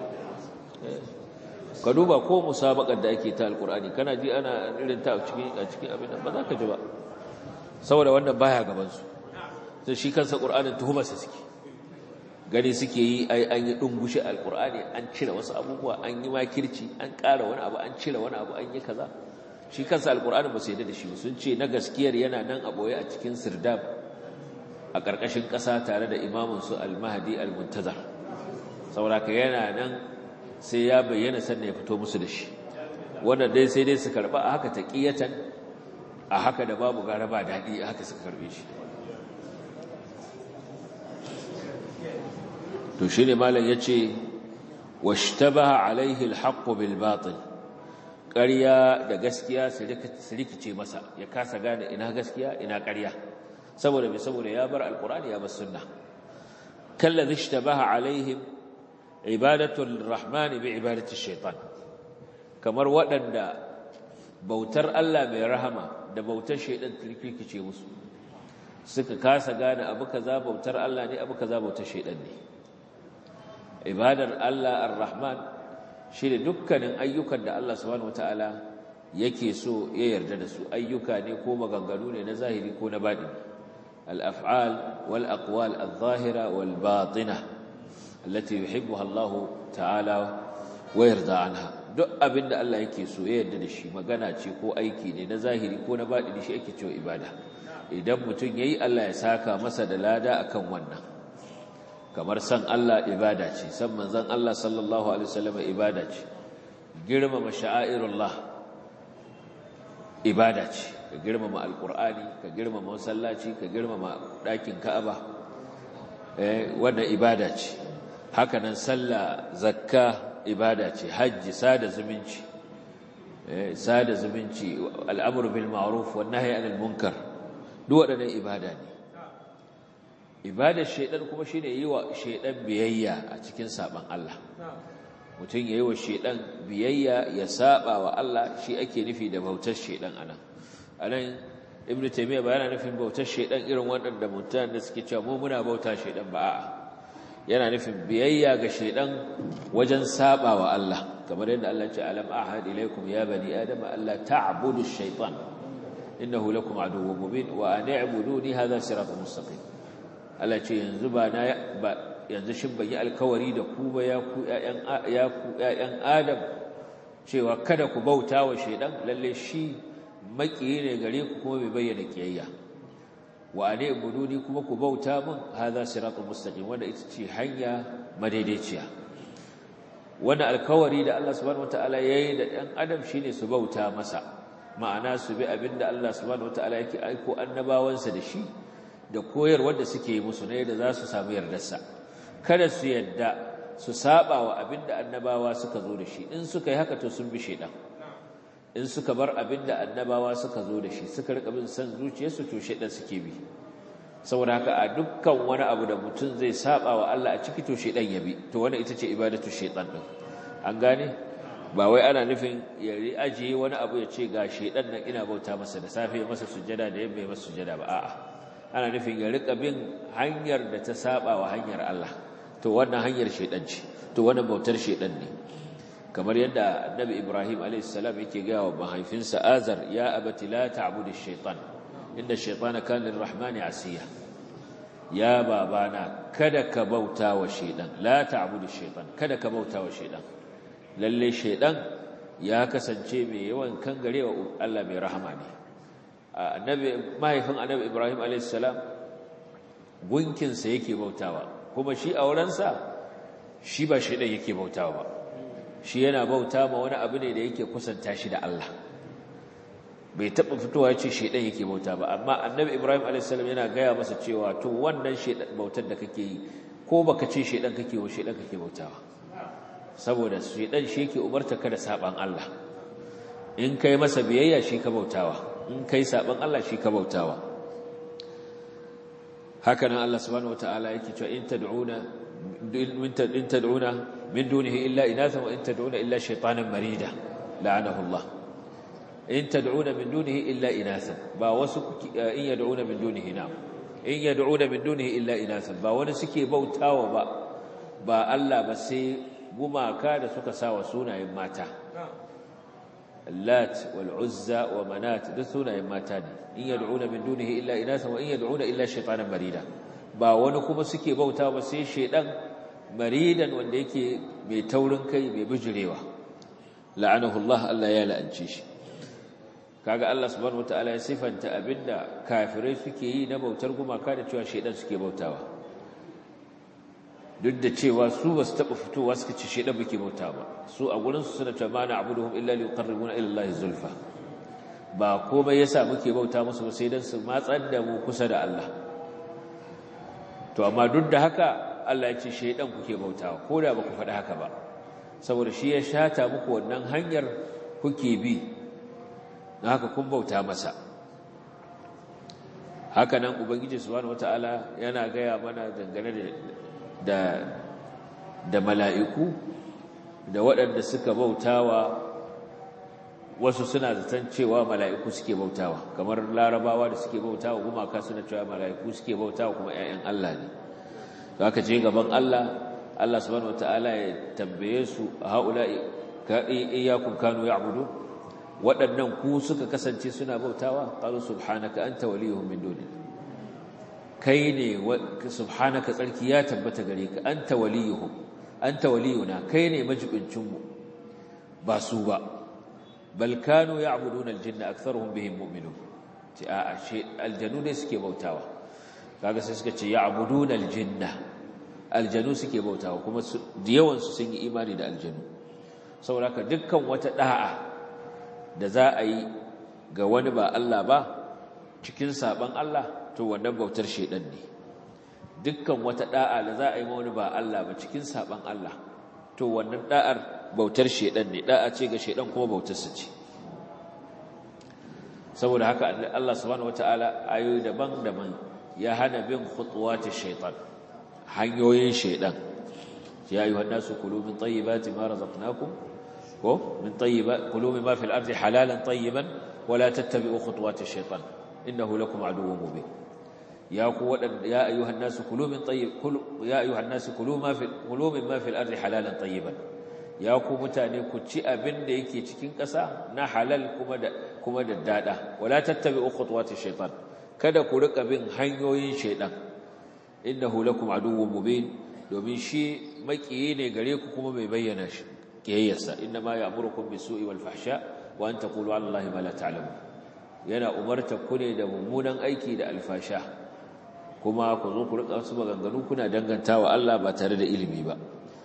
ka duba ko musabakar da ake ta alƙur'ani kana ji ana irin ta a cikin abin ba za ka ji ba saboda wannan baya gabansu sai shi kansa ƙur'anin tuhumarsa suke gani suke yi ai an yi ɗungushe alƙur'ani an cire wasu abubuwa an yi makirci an ƙara wani abu an cire wani abu an yi kaza shi kansa alƙur'anin ba su yadda da shi sun ce na gaskiyar yana nan a ɓoye a cikin sirdab a ƙarƙashin ƙasa tare da imaminsu al-mahdi al-muntazar sauraka yana nan sai ya bayyana sannan ya fito musu da shi wannan dai sai dai su karɓa a haka taƙiyatan a haka da babu gara ba daɗi a haka suka karɓe shi to shi ne malam ya ce washtabaha alaihi alhaqqu bil batil ƙarya da gaskiya su rikice masa ya kasa gane ina gaskiya ina ƙarya saboda mai saboda ya bar alqur'ani ya bar sunna kallazi ishtabaha alaihim ibadatu arrahman bi ibadati shaitan kamar waɗanda bautar Allah mai rahama da bautar shaitan rikice musu suka kasa gane abu kaza bautar Allah ne abu kaza bautar shaitan ne ibadar Allah ar-Rahman shi ne dukkanin ayyukan da Allah subhanahu wataala yake so ya yarda da su ayyuka ne ko maganganu ne na zahiri ko na baɗi al-af'al wal aqwal adh-dhahira wal batina allati yuhibbuha Allah ta'ala wa yarda anha duk abinda Allah yake so ya yarda da shi magana ce ko aiki ne na zahiri ko na baɗi shi ake cewa ibada idan mutum yayi Allah ya saka masa da lada akan wannan kamar san Allah ibada ce san manzon Allah sallallahu alaihi wasallam ibada ce girmama sha'airullah ibada ce ka girmama alqur'ani ka girmama masallaci ka girmama dakin Ka'aba eh wannan ibada ce haka nan sallah zakka ibada ce haji sada zumunci eh sada zumunci al'amru bil ma'ruf wan nahyi anil munkar duk waɗannan ibada ne ibadar shaidan kuma shine yi wa shaidan biyayya a cikin saban Allah mutum yayi wa shaidan biyayya ya saba wa Allah shi ake nufi da bautar shaidan anan anan ibn taymiya ba yana nufin bautar shaidan irin waɗanda mutanen da suke cewa mu muna bauta shaidan ba a'a yana nufin biyayya ga shaidan wajen saba wa Allah kamar yadda Allah ya ce alam ahad ilaykum ya bani adama alla ta'budu ash-shaytan innahu lakum aduwwun mubin wa an i'buduni hadha siratun mustaqim Allah ce yanzu ba na ba yanzu shin ban yi alkawari da ku ba ya ku ƴaƴan ya ku ƴaƴan Adam cewa kada ku bauta wa shaydan lalle shi makiyi ne gare ku kuma bai bayyana kiyayya wa ane buduni kuma ku bauta min hadha siratul mustaqim wanda ita ce hanya madaidaiciya wannan alkawari da Allah subhanahu wataala yayi da ɗan adam shine su bauta masa ma'ana su bi abinda Allah subhanahu wataala yake aiko annabawansa da shi da koyarwar da suke yi musu ne da za su samu yardarsa kada su yadda su saba wa abinda annabawa suka zo da shi in suka yi haka to sun bi shedan in suka bar abinda annabawa suka zo da shi suka rika bin san zuciyarsu to shedan suke bi saboda haka a dukkan wani abu da mutum zai saba wa Allah a ciki to shedan ya bi to wannan ita ce ibadatu shedan din an gane ba wai ana nufin ya ajiye wani abu ya ce ga shedan nan ina bauta masa da safe masa sujjada da yamma masa sujjada ba a'a ana nufin ya rika bin hanyar da ta saba wa hanyar Allah to wannan hanyar shedan ce to wannan bautar shedan ne kamar yadda annabi Ibrahim alayhis salam yake ga wa mahaifinsa Azar ya abati la ta'budu ash-shaytan inna ash-shaytana kana lir-rahmani asiya ya babana kada ka bauta wa shedan la ta'budu ash-shaytan kada ka bauta wa shedan lalle shedan ya kasance mai yawan kangarewa Allah mai rahama ne annabi mahaifin annabi Ibrahim a.s. gunkinsa yake bautawa kuma shi a wurinsa shi ba shi ɗan yake bautawa ba shi yana bauta ma wani abu ne da yake kusanta shi da Allah bai taɓa fitowa ce shi ɗan yake bauta ba amma annabi Ibrahim a.s. yana gaya masa cewa to wannan bautar da kake yi ko baka ce shi ɗan kake wa shi ɗan kake bautawa saboda shi ɗan shi yake umarta ka da saɓan Allah in kai masa biyayya shi ka bautawa in kai saban Allah shi ka bautawa haka nan Allah subhanahu wataala yake cewa in tad'una in tad'una min dunihi illa inatha wa in tad'una illa shaytanan marida la'anahu Allah in tad'una min dunihi illa inathan ba wasu in yad'una min dunihi na in yad'una min dunihi illa inathan ba wani suke bautawa ba ba Allah ba sai gumaka da suka sawa sunayen mata Lat wal Uzza wa Manat da sunayen mata ne in yad'una min dunihi illa inathan wa in yad'una illa shaytanan marida ba wani kuma suke bautawa ba sai shedan maridan wanda yake mai taurin kai mai bijirewa la'anahu Allah Allah ya la'ance shi kaga Allah subhanahu wataala ya sifanta abinda kafirai suke yi na bautar gumaka da cewa shedan suke bautawa duk da cewa su basu taba fitowa suka ce shedan muke bautawa ba su a gurin su suna cewa mana abuduhum illa liqarribuna ila Allah zulfa ba komai yasa muke bauta musu ba sai dan su matsar da mu kusa da Allah to amma duk da haka Allah ya ce shedan kuke bautawa ko da ba ku faɗi haka ba saboda shi ya shata muku wannan hanyar kuke bi na haka kun bauta masa haka nan ubangiji subhanahu wataala yana gaya mana dangane da da mala'iku da waɗanda suka bautawa wasu suna zaton cewa mala'iku suke bautawa kamar larabawa da suke bautawa gumaka suna cewa mala'iku suke bautawa kuma 'ya'yan Allah ne haka je gaban Allah Allah subhanahu wataala ya tambaye su haula'i ka iyyakum kanu ya'budu waɗannan ku suka kasance suna bautawa qalu subhanaka anta waliyuhum min duni kai ne subhanaka tsarki ya tabbata gare ka anta waliyuhum anta waliyuna kai ne majibincin mu ba su ba bal kanu ya'buduna aljinna aktharuhum bihim mu'minun ce a'a shi aljanu ne suke bautawa kaga sai suka ce ya'buduna aljinna aljanu suke bautawa kuma da yawansu sun yi imani da aljanu saboda dukkan wata da'a da za a yi ga wani ba Allah ba cikin saban Allah to wannan bautar shedan ne dukkan wata da'a da za a yi ma wani ba Allah ba cikin saban Allah to wannan da'ar bautar shedan ne da'a ce ga shedan kuma bautar sa ce saboda haka Allah subhanahu wataala ayoyi daban-daban ya hana bin khutuwati shaytan hanyoyin shaidan ya ayyuhan nasu kulu min tayyibati ma razaqnakum ko min tayyiba kulu mimma fil ardi halalan tayyiban wa la tattabi'u khutuwati shaitan innahu lakum aduwwun mubin ya ku wadan ya ayyuhan nasu kulu min tayyib kulu ya ayyuhan nasu kulu ma fil kulu mimma fil ardi halalan tayyiban ya ku mutane ku ci abin da yake cikin ƙasa na halal kuma da kuma da dada wa la tattabi'u khutuwati shaitan kada ku rika bin hanyoyin shaitan innahu lakum aduwwun mubin domin shi makiyi ne gare ku kuma mai bayyana shi kiyayyarsa inna ma ya'murukum bisu'i wal fahsha wa an taqulu 'ala allahi ma la ta'lamun yana umarta ku ne da mummunan aiki da alfasha kuma ku zo ku rika wasu maganganu kuna dangantawa Allah ba tare da ilimi ba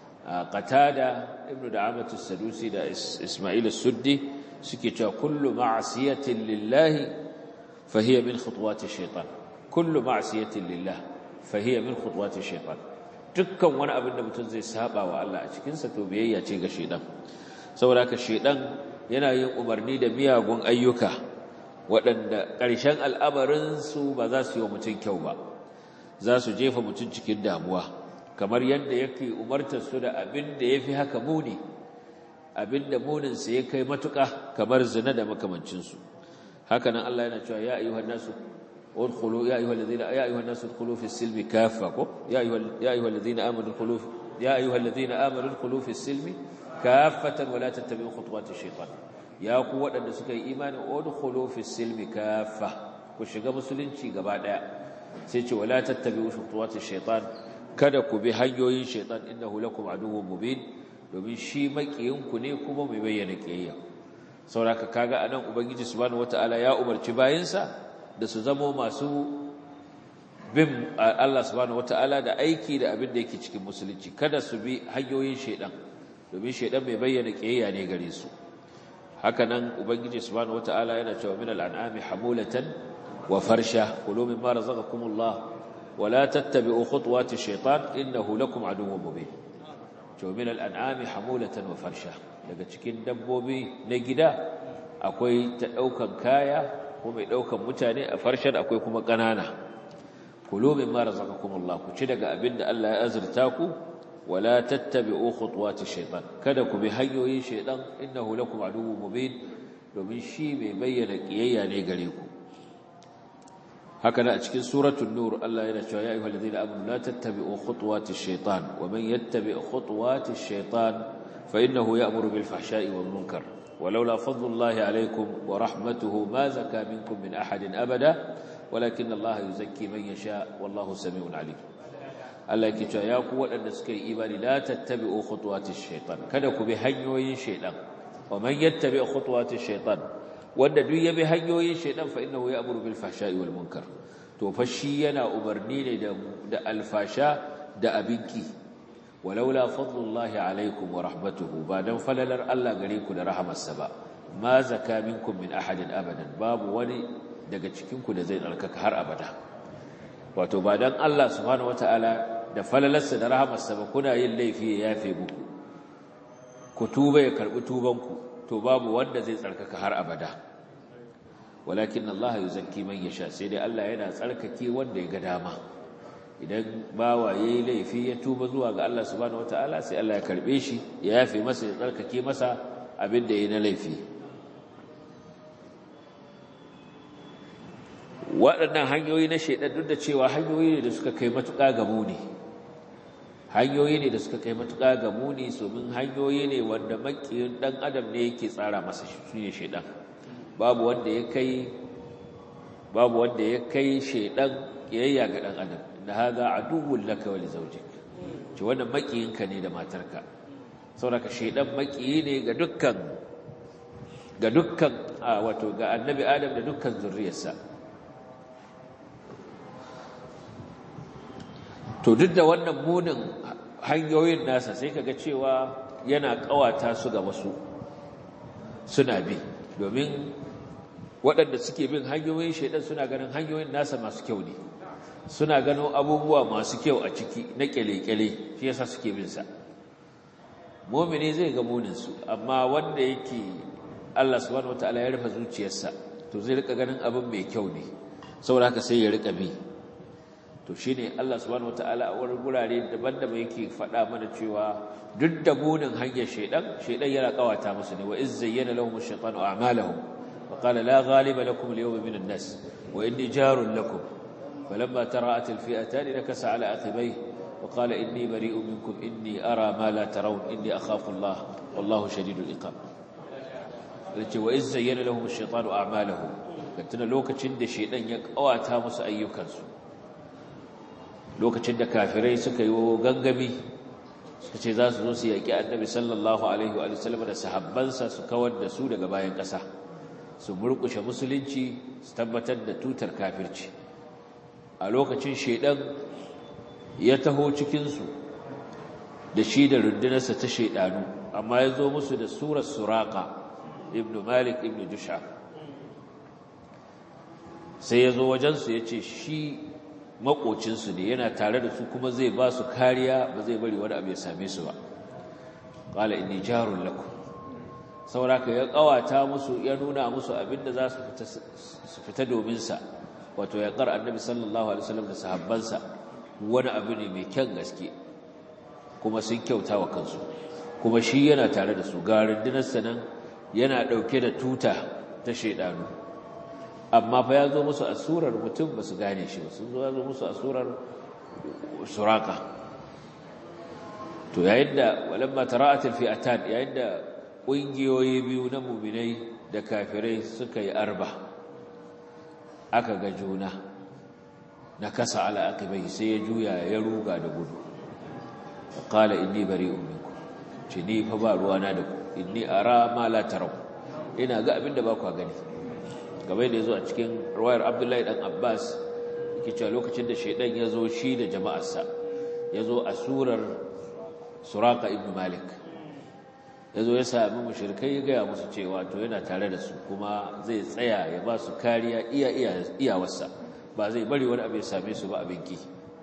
qatada ibnu da'amatu sadusi da isma'il as-suddi suke cewa kullu ma'siyatin lillahi fa hiya min khutuwati shaytan kullu ma'siyatin lillahi fahiyya min khutuwati shaytan dukkan wani abin da mutum zai saba wa Allah a cikin sa to biyayya ce ga shaytan saboda haka shaytan yana yin umarni da miyagun ayyuka waɗanda ƙarshen al'amarin su ba za su yi wa mutum kyau ba za su jefa mutum cikin damuwa kamar yadda yake umartar su da abin da yafi haka muni abin da munin sa ya kai matuƙa kamar zina da makamancin su haka nan Allah yana cewa ya ayyuhan nasu ادخلوا يا ايها الذين يا ايها الناس ادخلوا في السلم كافه يا ايها يا ايها الذين امنوا ادخلوا يا ايها الذين امنوا ادخلوا في السلم كافه ولا تتبعوا خطوات الشيطان يا ku waɗanda suka yi imani udkhulu fi silmi kaffa ku shiga musulunci gaba daya sai ce wala tattabi'u khutuwati shaytan kada ku bi hanyoyin shaytan innahu lakum aduwwun mubin domin shi makiyin ku ne kuma mai bayyana kiyayya saboda kaga anan ubangiji subhanahu wataala ya umarci bayinsa da su zamo masu bin Allah subhanahu wata'ala da aiki da abin da yake cikin musulunci kada su bi hanyoyin shedan domin shedan mai bayyana kiyayya ne gare su haka nan ubangiji subhanahu wata'ala yana cewa min al'an'ami hamulatan wa farsha kulu mimma razaqakumullah wa la tattabi'u khutuwati shaytan innahu lakum aduwwun mubin to min al'an'ami hamulatan wa farsha daga cikin dabbobi na gida akwai ta daukan kaya ko mai daukan mutane a farshen akwai kuma ƙanana kulu mimma razaqakumullah ku ci daga abin da Allah ya azurta ku wala tattabi'u khutuwati shaytan kada ku bi hanyoyin shaytan innahu lakum aduwwun mubin domin shi mai bayyana kiyayya ne gare ku haka da a cikin suratul nur Allah yana cewa ya ayyuhal ladina amanu la tattabi'u khutuwatish shaitan wa man yattabi' khutuwatish shaitan fa innahu ya'muru bil fahsha'i wal munkar ولولا فضل الله عليكم ورحمته ما زكى منكم من أحد أبدا ولكن الله يزكي من يشاء والله سميع عليم Allah yake cewa ya ku waɗanda suka yi imani la tattabi'u khutuwatish shaitan kada ku bi hanyoyin shaitan wa man yattabi' khutuwatish shaitan wanda duk ya bi hanyoyin shaitan fa innahu ya'muru bil fahsha'i wal munkar to fa shi yana umarni ne da da alfasha da abinki walaula fadlullahi alaikum wa rahmatuhu ba dan falalar Allah gare ku da rahamarsa ba ma zaka minkum min ahadin abadan babu wani daga cikin ku da zai tsarkaka har abada wato ba dan Allah subhanahu wataala da falalarsa da rahamarsa ba kuna yin laifi ya yafe muku ku tuba ya karbi tubanku to babu wanda zai tsarkaka har abada walakin Allah yuzakki man yasha sai dai Allah yana tsarkake wanda ya ga dama idan bawa yayi laifi ya tuba zuwa ga Allah subhanahu wataala sai Allah ya karbe shi ya yafe masa ya tsarkake masa abin da yayi na laifi waɗannan hanyoyi na shaidan duk da cewa hanyoyi ne da suka kai matuƙa ga muni hanyoyi ne da suka kai matuƙa ga muni domin hanyoyi ne wanda makiyin ɗan adam ne yake tsara masa shi ne shaidan babu wanda ya kai babu wanda ya kai shaidan kiyayya ga ɗan adam inna hadha aduwwun laka wa li zawjik ce wannan makiyinka ne da matarka saboda shaidan makiyi ne ga dukkan ga dukkan wato ga annabi adam da dukkan zurriyarsa to duk da wannan munin hanyoyin nasa sai kaga cewa yana kawata su ga wasu suna bi domin waɗanda suke bin hanyoyin shaidan suna ganin hanyoyin nasa masu kyau ne suna gano abubuwa masu kyau a ciki na kyale-kyale shi yasa suke bin sa mu'mini zai ga munin su amma wanda yake Allah subhanahu wataala ya rufe zuciyarsa to zai rika ganin abin mai kyau ne saboda haka sai ya rika bi to shine Allah subhanahu wataala a wurin gurare daban-daban yake faɗa mana cewa duk da munin hanyar shaidan shaidan yana kawata musu ne wa iz zayyana lahum ash-shaytanu a'malahum wa qala la ghaliba lakum al-yawma min an-nas wa inni jarun lakum falamma tara'at al-fi'atan nakasa ala aqibayhi wa qala inni bari'un minkum inni ara ma la tarawun inni akhafu Allah wallahu shadidul iqab yace wa iz zayyana lahum ash-shaytanu a'malahum tuna lokacin da shaidan ya kawata musu ayyukansu lokacin da kafirai suka yi gangami suka ce za su zo su yaƙi annabi sallallahu alaihi wa sallam da sahabbansa su kawar da su daga bayan ƙasa su murƙushe musulunci su tabbatar da tutar kafirci a lokacin shaidan ya taho cikinsu da shi da rundunarsa ta shaidanu amma ya zo musu da surar suraka ibnu malik ibnu jusha sai ya zo wajensu ya ce shi makocinsu ne yana tare da su kuma zai ba su kariya ba zai bari wani abu ya same su ba qala inni jarun lakum sauraka ya kawata musu ya nuna musu abinda za su fita su fita domin sa wato ya kar annabi sallallahu alaihi wasallam da sahabbansa wani abu ne mai kyan gaske kuma sun kyauta wa kansu kuma shi yana tare da su ga rundunar nan yana dauke da tuta ta shaidanu amma fa ya zo musu a surar mutum ba su gane shi ba sun zo ya zo musu a surar suraka to yayin da walamma tara'atul fi'atan yayin da ƙungiyoyi biyu na muminai da kafirai suka yi arba aka ga juna na kasa ala akibai sai ya juya ya ruga da gudu qala inni bari'un minkum ce ni fa ba ruwana da ku inni ara ma la taraw ina ga abinda ba ku gani gabai da ya zo a cikin ruwayar abdullahi dan abbas yake cewa lokacin da shaidan ya zo shi da jama'arsa ya zo a surar suraka ibn malik ya zo ya sami mushrikai ya gaya musu cewa to yana tare da su kuma zai tsaya ya ba su kariya iya iyawarsa ba zai bari wani abu ya same su ba abin ki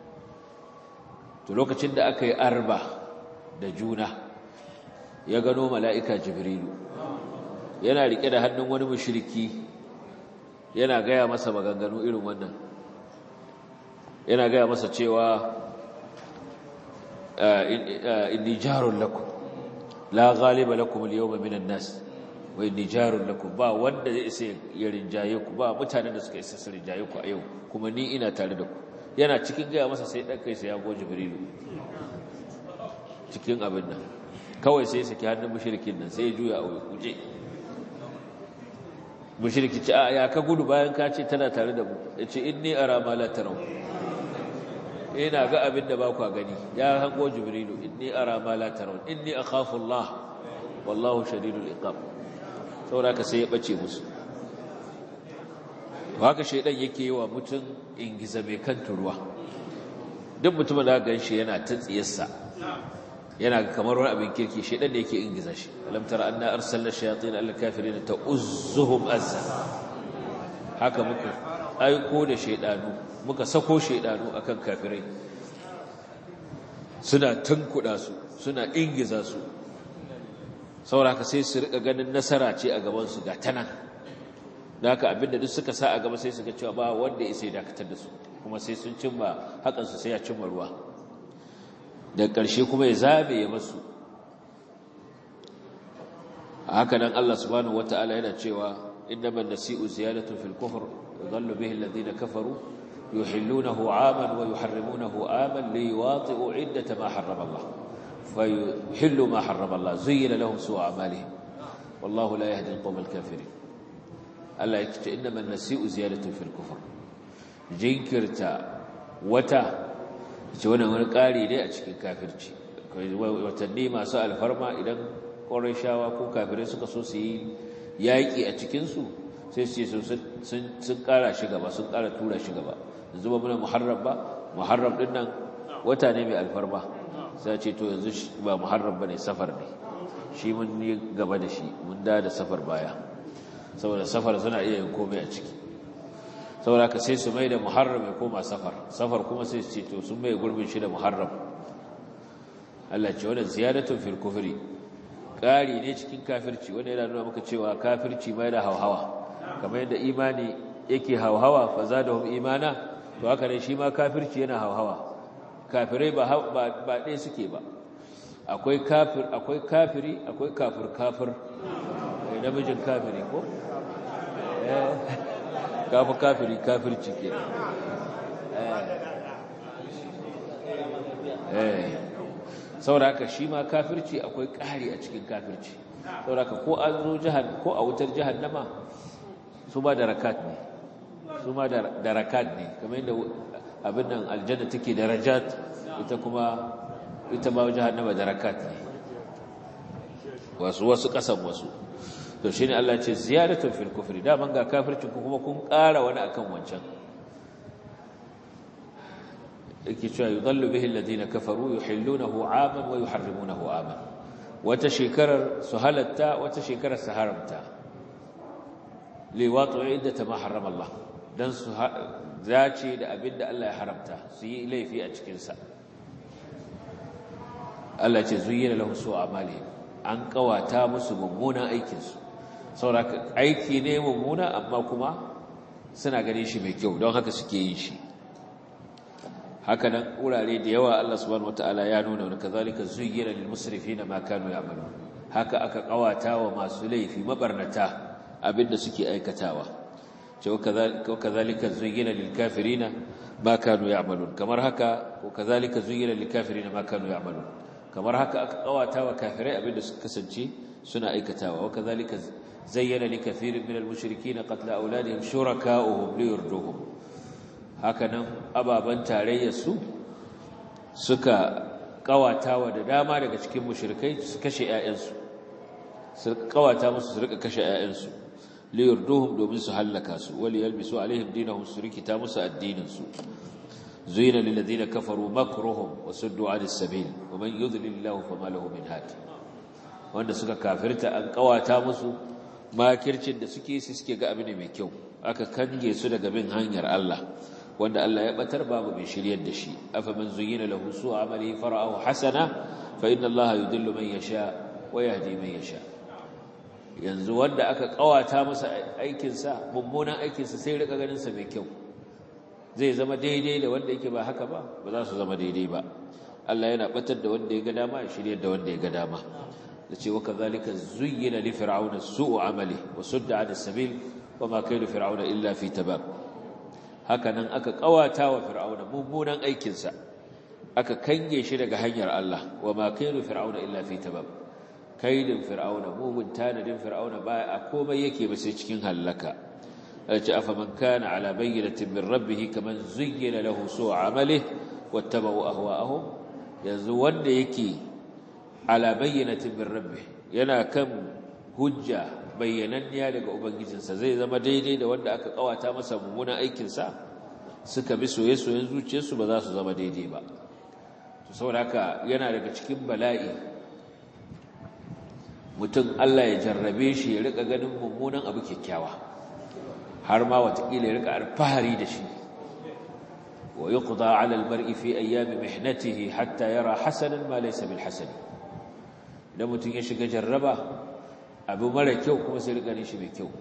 to lokacin da aka yi arba da juna ya gano mala'ika jibrilu yana rike da hannun wani mushriki yana gaya masa maganganu irin wannan yana gaya masa cewa inni jarun lakum la ghaliba lakum al-yawma minan nas wai nijarun lakum ba wanda zai isa ya rinjaye ku ba mutanen da suka isa su rinjaye ku a yau kuma ni ina tare da ku yana cikin gaya masa sai ɗan kai sai ya go jibrilu cikin abin nan kawai sai saki hannun mushrikin nan sai ya juya a kuje mushriki ce a ya ka gudu bayan ka ce tana tare da mu ya ce inni ara ma la tarau ina ga abin da ba ku gani ya hango jibrilu inni ara ma la tarau inni akhafu Allah wallahu shadidul iqab saboda ka sai ya bace musu to haka shedan yake yi wa mutum ingiza mai kan turuwa duk mutumin da gan shi yana ta tsiyarsa yana kamar wani abin kirki shedan da yake ingiza shi alam tara anna arsalna shayatin al kafirin ta'uzzuhum azza haka muka aiko da shedanu muka sako shedanu akan kafirai suna tunkuda su suna ingiza su sauraka sai su rika ganin nasara ce a gabansu ga tanan da haka abinda duk suka sa a gaba sai suka cewa ba wanda ya sai dakatar da su kuma sai sun cimma hakansu sai ya cimma ruwa da ƙarshe kuma ya zabe ya masu haka nan Allah subhanahu wata'ala yana cewa innaman nasi'u ziyadatu fil kufr yadhallu bihi alladhina kafaru yuhillunahu 'aman wa yuharrimunahu 'aman liwati'u 'iddata ma harrama Allah فيحلوا ما حرم الله زين لهم سوء أعمالهم والله لا يهدي القوم الكافرين الله يكتب إنما النسيء زيادة في الكفر جنكرتا وتا وانا وانا قاري لي أشكي كافرتي watanni masu alfarma idan ƙorashawa ko kafirai suka so su yi yaƙi a cikinsu sai su ce sun ƙara shi gaba sun ƙara tura shi gaba yanzu ba muna muharram ba muharram ɗin nan wata ne mai alfarma sai ce to yanzu ba muharram bane safar ne shi mun yi gaba da shi mun da da safar baya saboda safar suna iya yin komai a ciki saboda ka sai su mai da muharram ya koma safar safar kuma sai su ce to sun mai gurbin shi da muharram Allah ce wannan ziyaratun fil kufri ƙari ne cikin kafirci wanda yana nuna maka cewa kafirci mai da hauhawa kamar yadda imani yake hauhawa fa zadahum imana to haka ne shi ma kafirci yana hauhawa kafirai ba ɗaya suke ba akwai kafir akwai kafiri akwai kafir kafir namijin kafiri ko kafa kafiri kafirci ke sauraka shi ma kafirci akwai ƙari a cikin kafirci sauraka ko an zo jihar ko a wutar jihannama su ba da rakat ne su ma da rakat ne kamar yadda abin nan aljanna take darajat ita kuma ita ma jahannama darakat ne wasu wasu kasan wasu to shine Allah ce ziyaratun fil kufri da man ga kafirci ku kuma kun ƙara wani akan wancan yake cewa yudallu bihi alladhina kafaru yuhillunahu 'aman wa yuharrimunahu 'aman wata shekarar su halatta wata shekarar su haramta liwatu iddata ma harrama Allah dan su zace da abin da Allah ya haramta su yi laifi a cikinsa Allah ce zuyyina lahum su amali an kawata musu mummunan aikinsu saboda aiki ne mummuna amma kuma suna ganin shi mai kyau don haka suke yin shi haka nan wurare da yawa Allah subhanahu wataala ya nuna wa kazalika zuyyina lil musrifina ma kanu ya'malun haka aka kawata wa masu laifi mabarnata abinda suke aikatawa وكذلك زين للكافرين ما كانوا يعملون كما هكا وكذلك زين للكافرين ما كانوا يعملون كما هكا قواتا وكافرين ابين كسنجي سنا ايكتاوا وكذلك زين لكثير من المشركين قتل اولادهم شركاؤهم ليردوهم هكذا ababan tarayyar su suka kawatawa da dama daga cikin mushrikai su kashe ƴaƴansu su kawata musu su rika kashe ƴaƴansu liyurduhum domin su hallaka su wali yalbisu alaihim dinahum su rikita musu addinin su zuyina lil ladina kafaru makruhum wa suddu anis sabil wa man yudlilillahu fama lahu min hadi wanda suka kafirta an kawata musu makircin da suke su suke ga abin mai kyau aka kange su daga bin hanyar Allah wanda Allah ya batar babu mai shiryar da shi afa man zuyina lahu su amali fara'ahu hasana fa inna Allah yudillu man yasha wa yahdi man yasha yanzu wanda aka kawata masa aikinsa mummunan aikinsa sai rika ganinsa mai kyau zai zama daidai da wanda yake ba haka ba ba za su zama daidai ba Allah yana batar da wanda ya ga dama ya shirya da wanda ya ga dama da ce waka zalika zuyyina li fir'auna su'u amali wa sudda 'an as-sabil wa ma kaydu fir'auna illa fi tabab haka nan aka kawata wa fir'auna mummunan aikinsa aka kange shi daga hanyar Allah wa ma kaydu fir'auna illa fi tabab kaidin fir'auna mugun tanadin fir'auna ba a komai yake ba sai cikin halaka yace afa man kana ala bayyinatin min rabbih kaman zuyyina lahu su'u amalihi wattaba'u ahwa'ahum yanzu wanda yake ala bayyinatin min rabbih yana kan hujja bayyananniya daga ubangijinsa zai zama daidai da wanda aka kawata masa mummunan aikinsa suka bi soye-soyen zuciyarsu ba za su zama daidai ba to saboda haka yana daga cikin bala'i mutum Allah ya jarrabe shi ya rika ganin mummunan abu kyakkyawa har ma watakila ya rika alfahari da shi wa yuqda 'ala al-mar'i fi ayyami mihnatihi hatta yara hasanan ma laysa bil hasan idan mutum ya shiga jarraba abu mara kyau kuma sai rika ganin shi mai kyau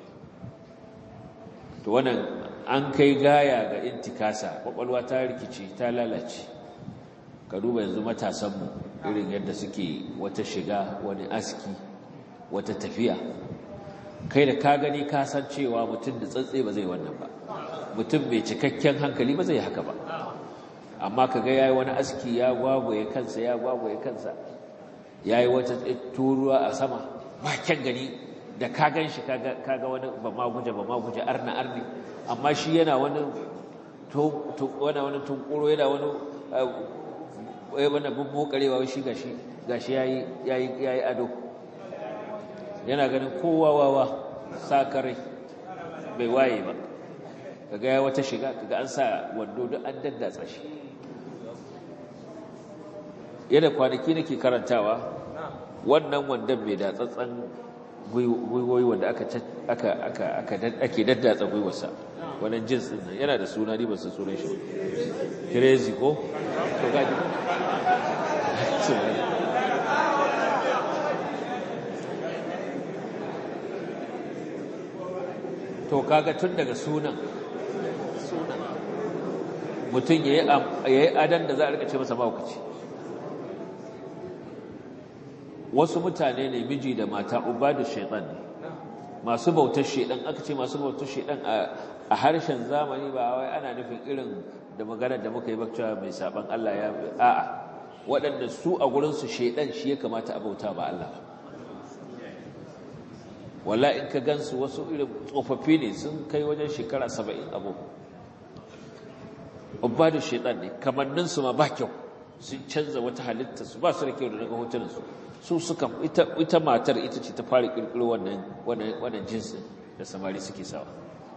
to wannan an kai gaya ga intikasa kwakwalwa ta rikici ta lalace ka duba yanzu matasanmu irin yadda suke wata shiga wani aski wata tafiya kai da ka gani ka san cewa mutum da tsantsi ba zai wannan ba mutum mai cikakken hankali ba zai haka ba amma ka ga yayi wani aski ya gwagwaye kansa ya gwagwaye kansa yayi wata turuwa a sama ba kyan gani da ka gan shi kaga wani ba ma guje ba ma guje arna arni amma shi yana wani wani tunkuro yana wani wai wani bubbukarewa shi gashi gashi yayi yayi yayi ado yana ganin kowa wawa sakarai bai waye ba kaga ya wata shiga kaga an sa wando duk an daddatsa shi yana kwanaki nake karantawa wannan wandon mai datsatsan gwiwoyi wanda aka aka aka aka ake daddatsa gwiwarsa wannan jins din nan yana da suna ni ba san sunan shi crazy ko to gaji to kaga tun daga sunan sunan mutum yayi yayi adan da za a rika ce masa maukaci wasu mutane ne miji da mata ubadu shaitan ne masu bautar shaitan aka ce masu bautar shaitan a harshen zamani ba wai ana nufin irin da maganar da muka yi bakcewa mai saban Allah ya a'a waɗanda su a gurinsu shaitan shi ya kamata a bauta ba Allah ba walla in ka gansu wasu irin tsofaffi ne sun kai wajen shekara saba'in abu ubadu shaitan ne kamanninsu ma ba kyau sun canza wata halitta su ba su da kyau da daga hotunansu su suka ita matar ita ce ta fara kirkiro wannan wannan jinsin da samari suke sawa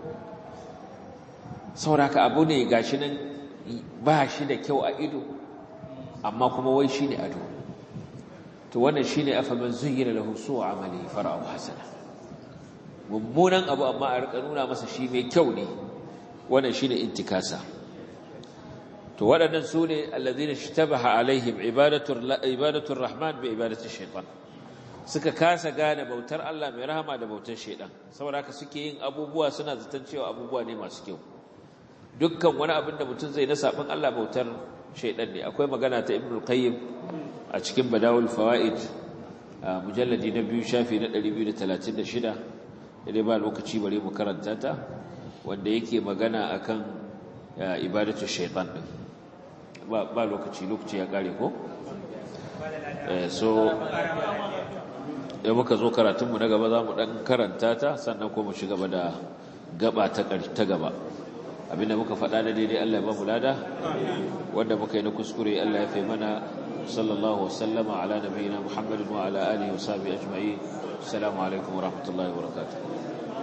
sauraka abu ne gashi nan ba shi da kyau a ido amma kuma wai shine ado to wannan shine afaman zuyyina lahu su'u amali fara'u hasana mummunan abu amma a rika nuna masa shi mai kyau ne wannan shine intikasa to waɗannan su ne allazina shtabaha alaihim ibadatul rahman bi ibadatul shaitan suka kasa gane bautar Allah mai rahama da bautar shaitan saboda haka suke yin abubuwa suna zaton cewa abubuwa ne masu kyau dukkan wani abin da mutum zai na sabon Allah bautar shaitan ne akwai magana ta ibnul qayyim a cikin badawul fawaid mujalladi na biyu shafi na 236 dai ba lokaci bare mu karanta ta wanda yake magana akan ibadatul shaitan din ba lokaci lokaci ya kare ko so da muka zo karatunmu na gaba za mu ɗan karanta ta sannan kuma shiga gaba da gaba ta gaba abinda muka faɗa da daidai Allah ba mu lada wanda muka yi na kuskure Allah ya fi mana sallallahu wasallama ala nabiyina Muhammadin wa ala alihi wa sahbihi ajma'in assalamu alaikum wa rahmatullahi wa barakatuh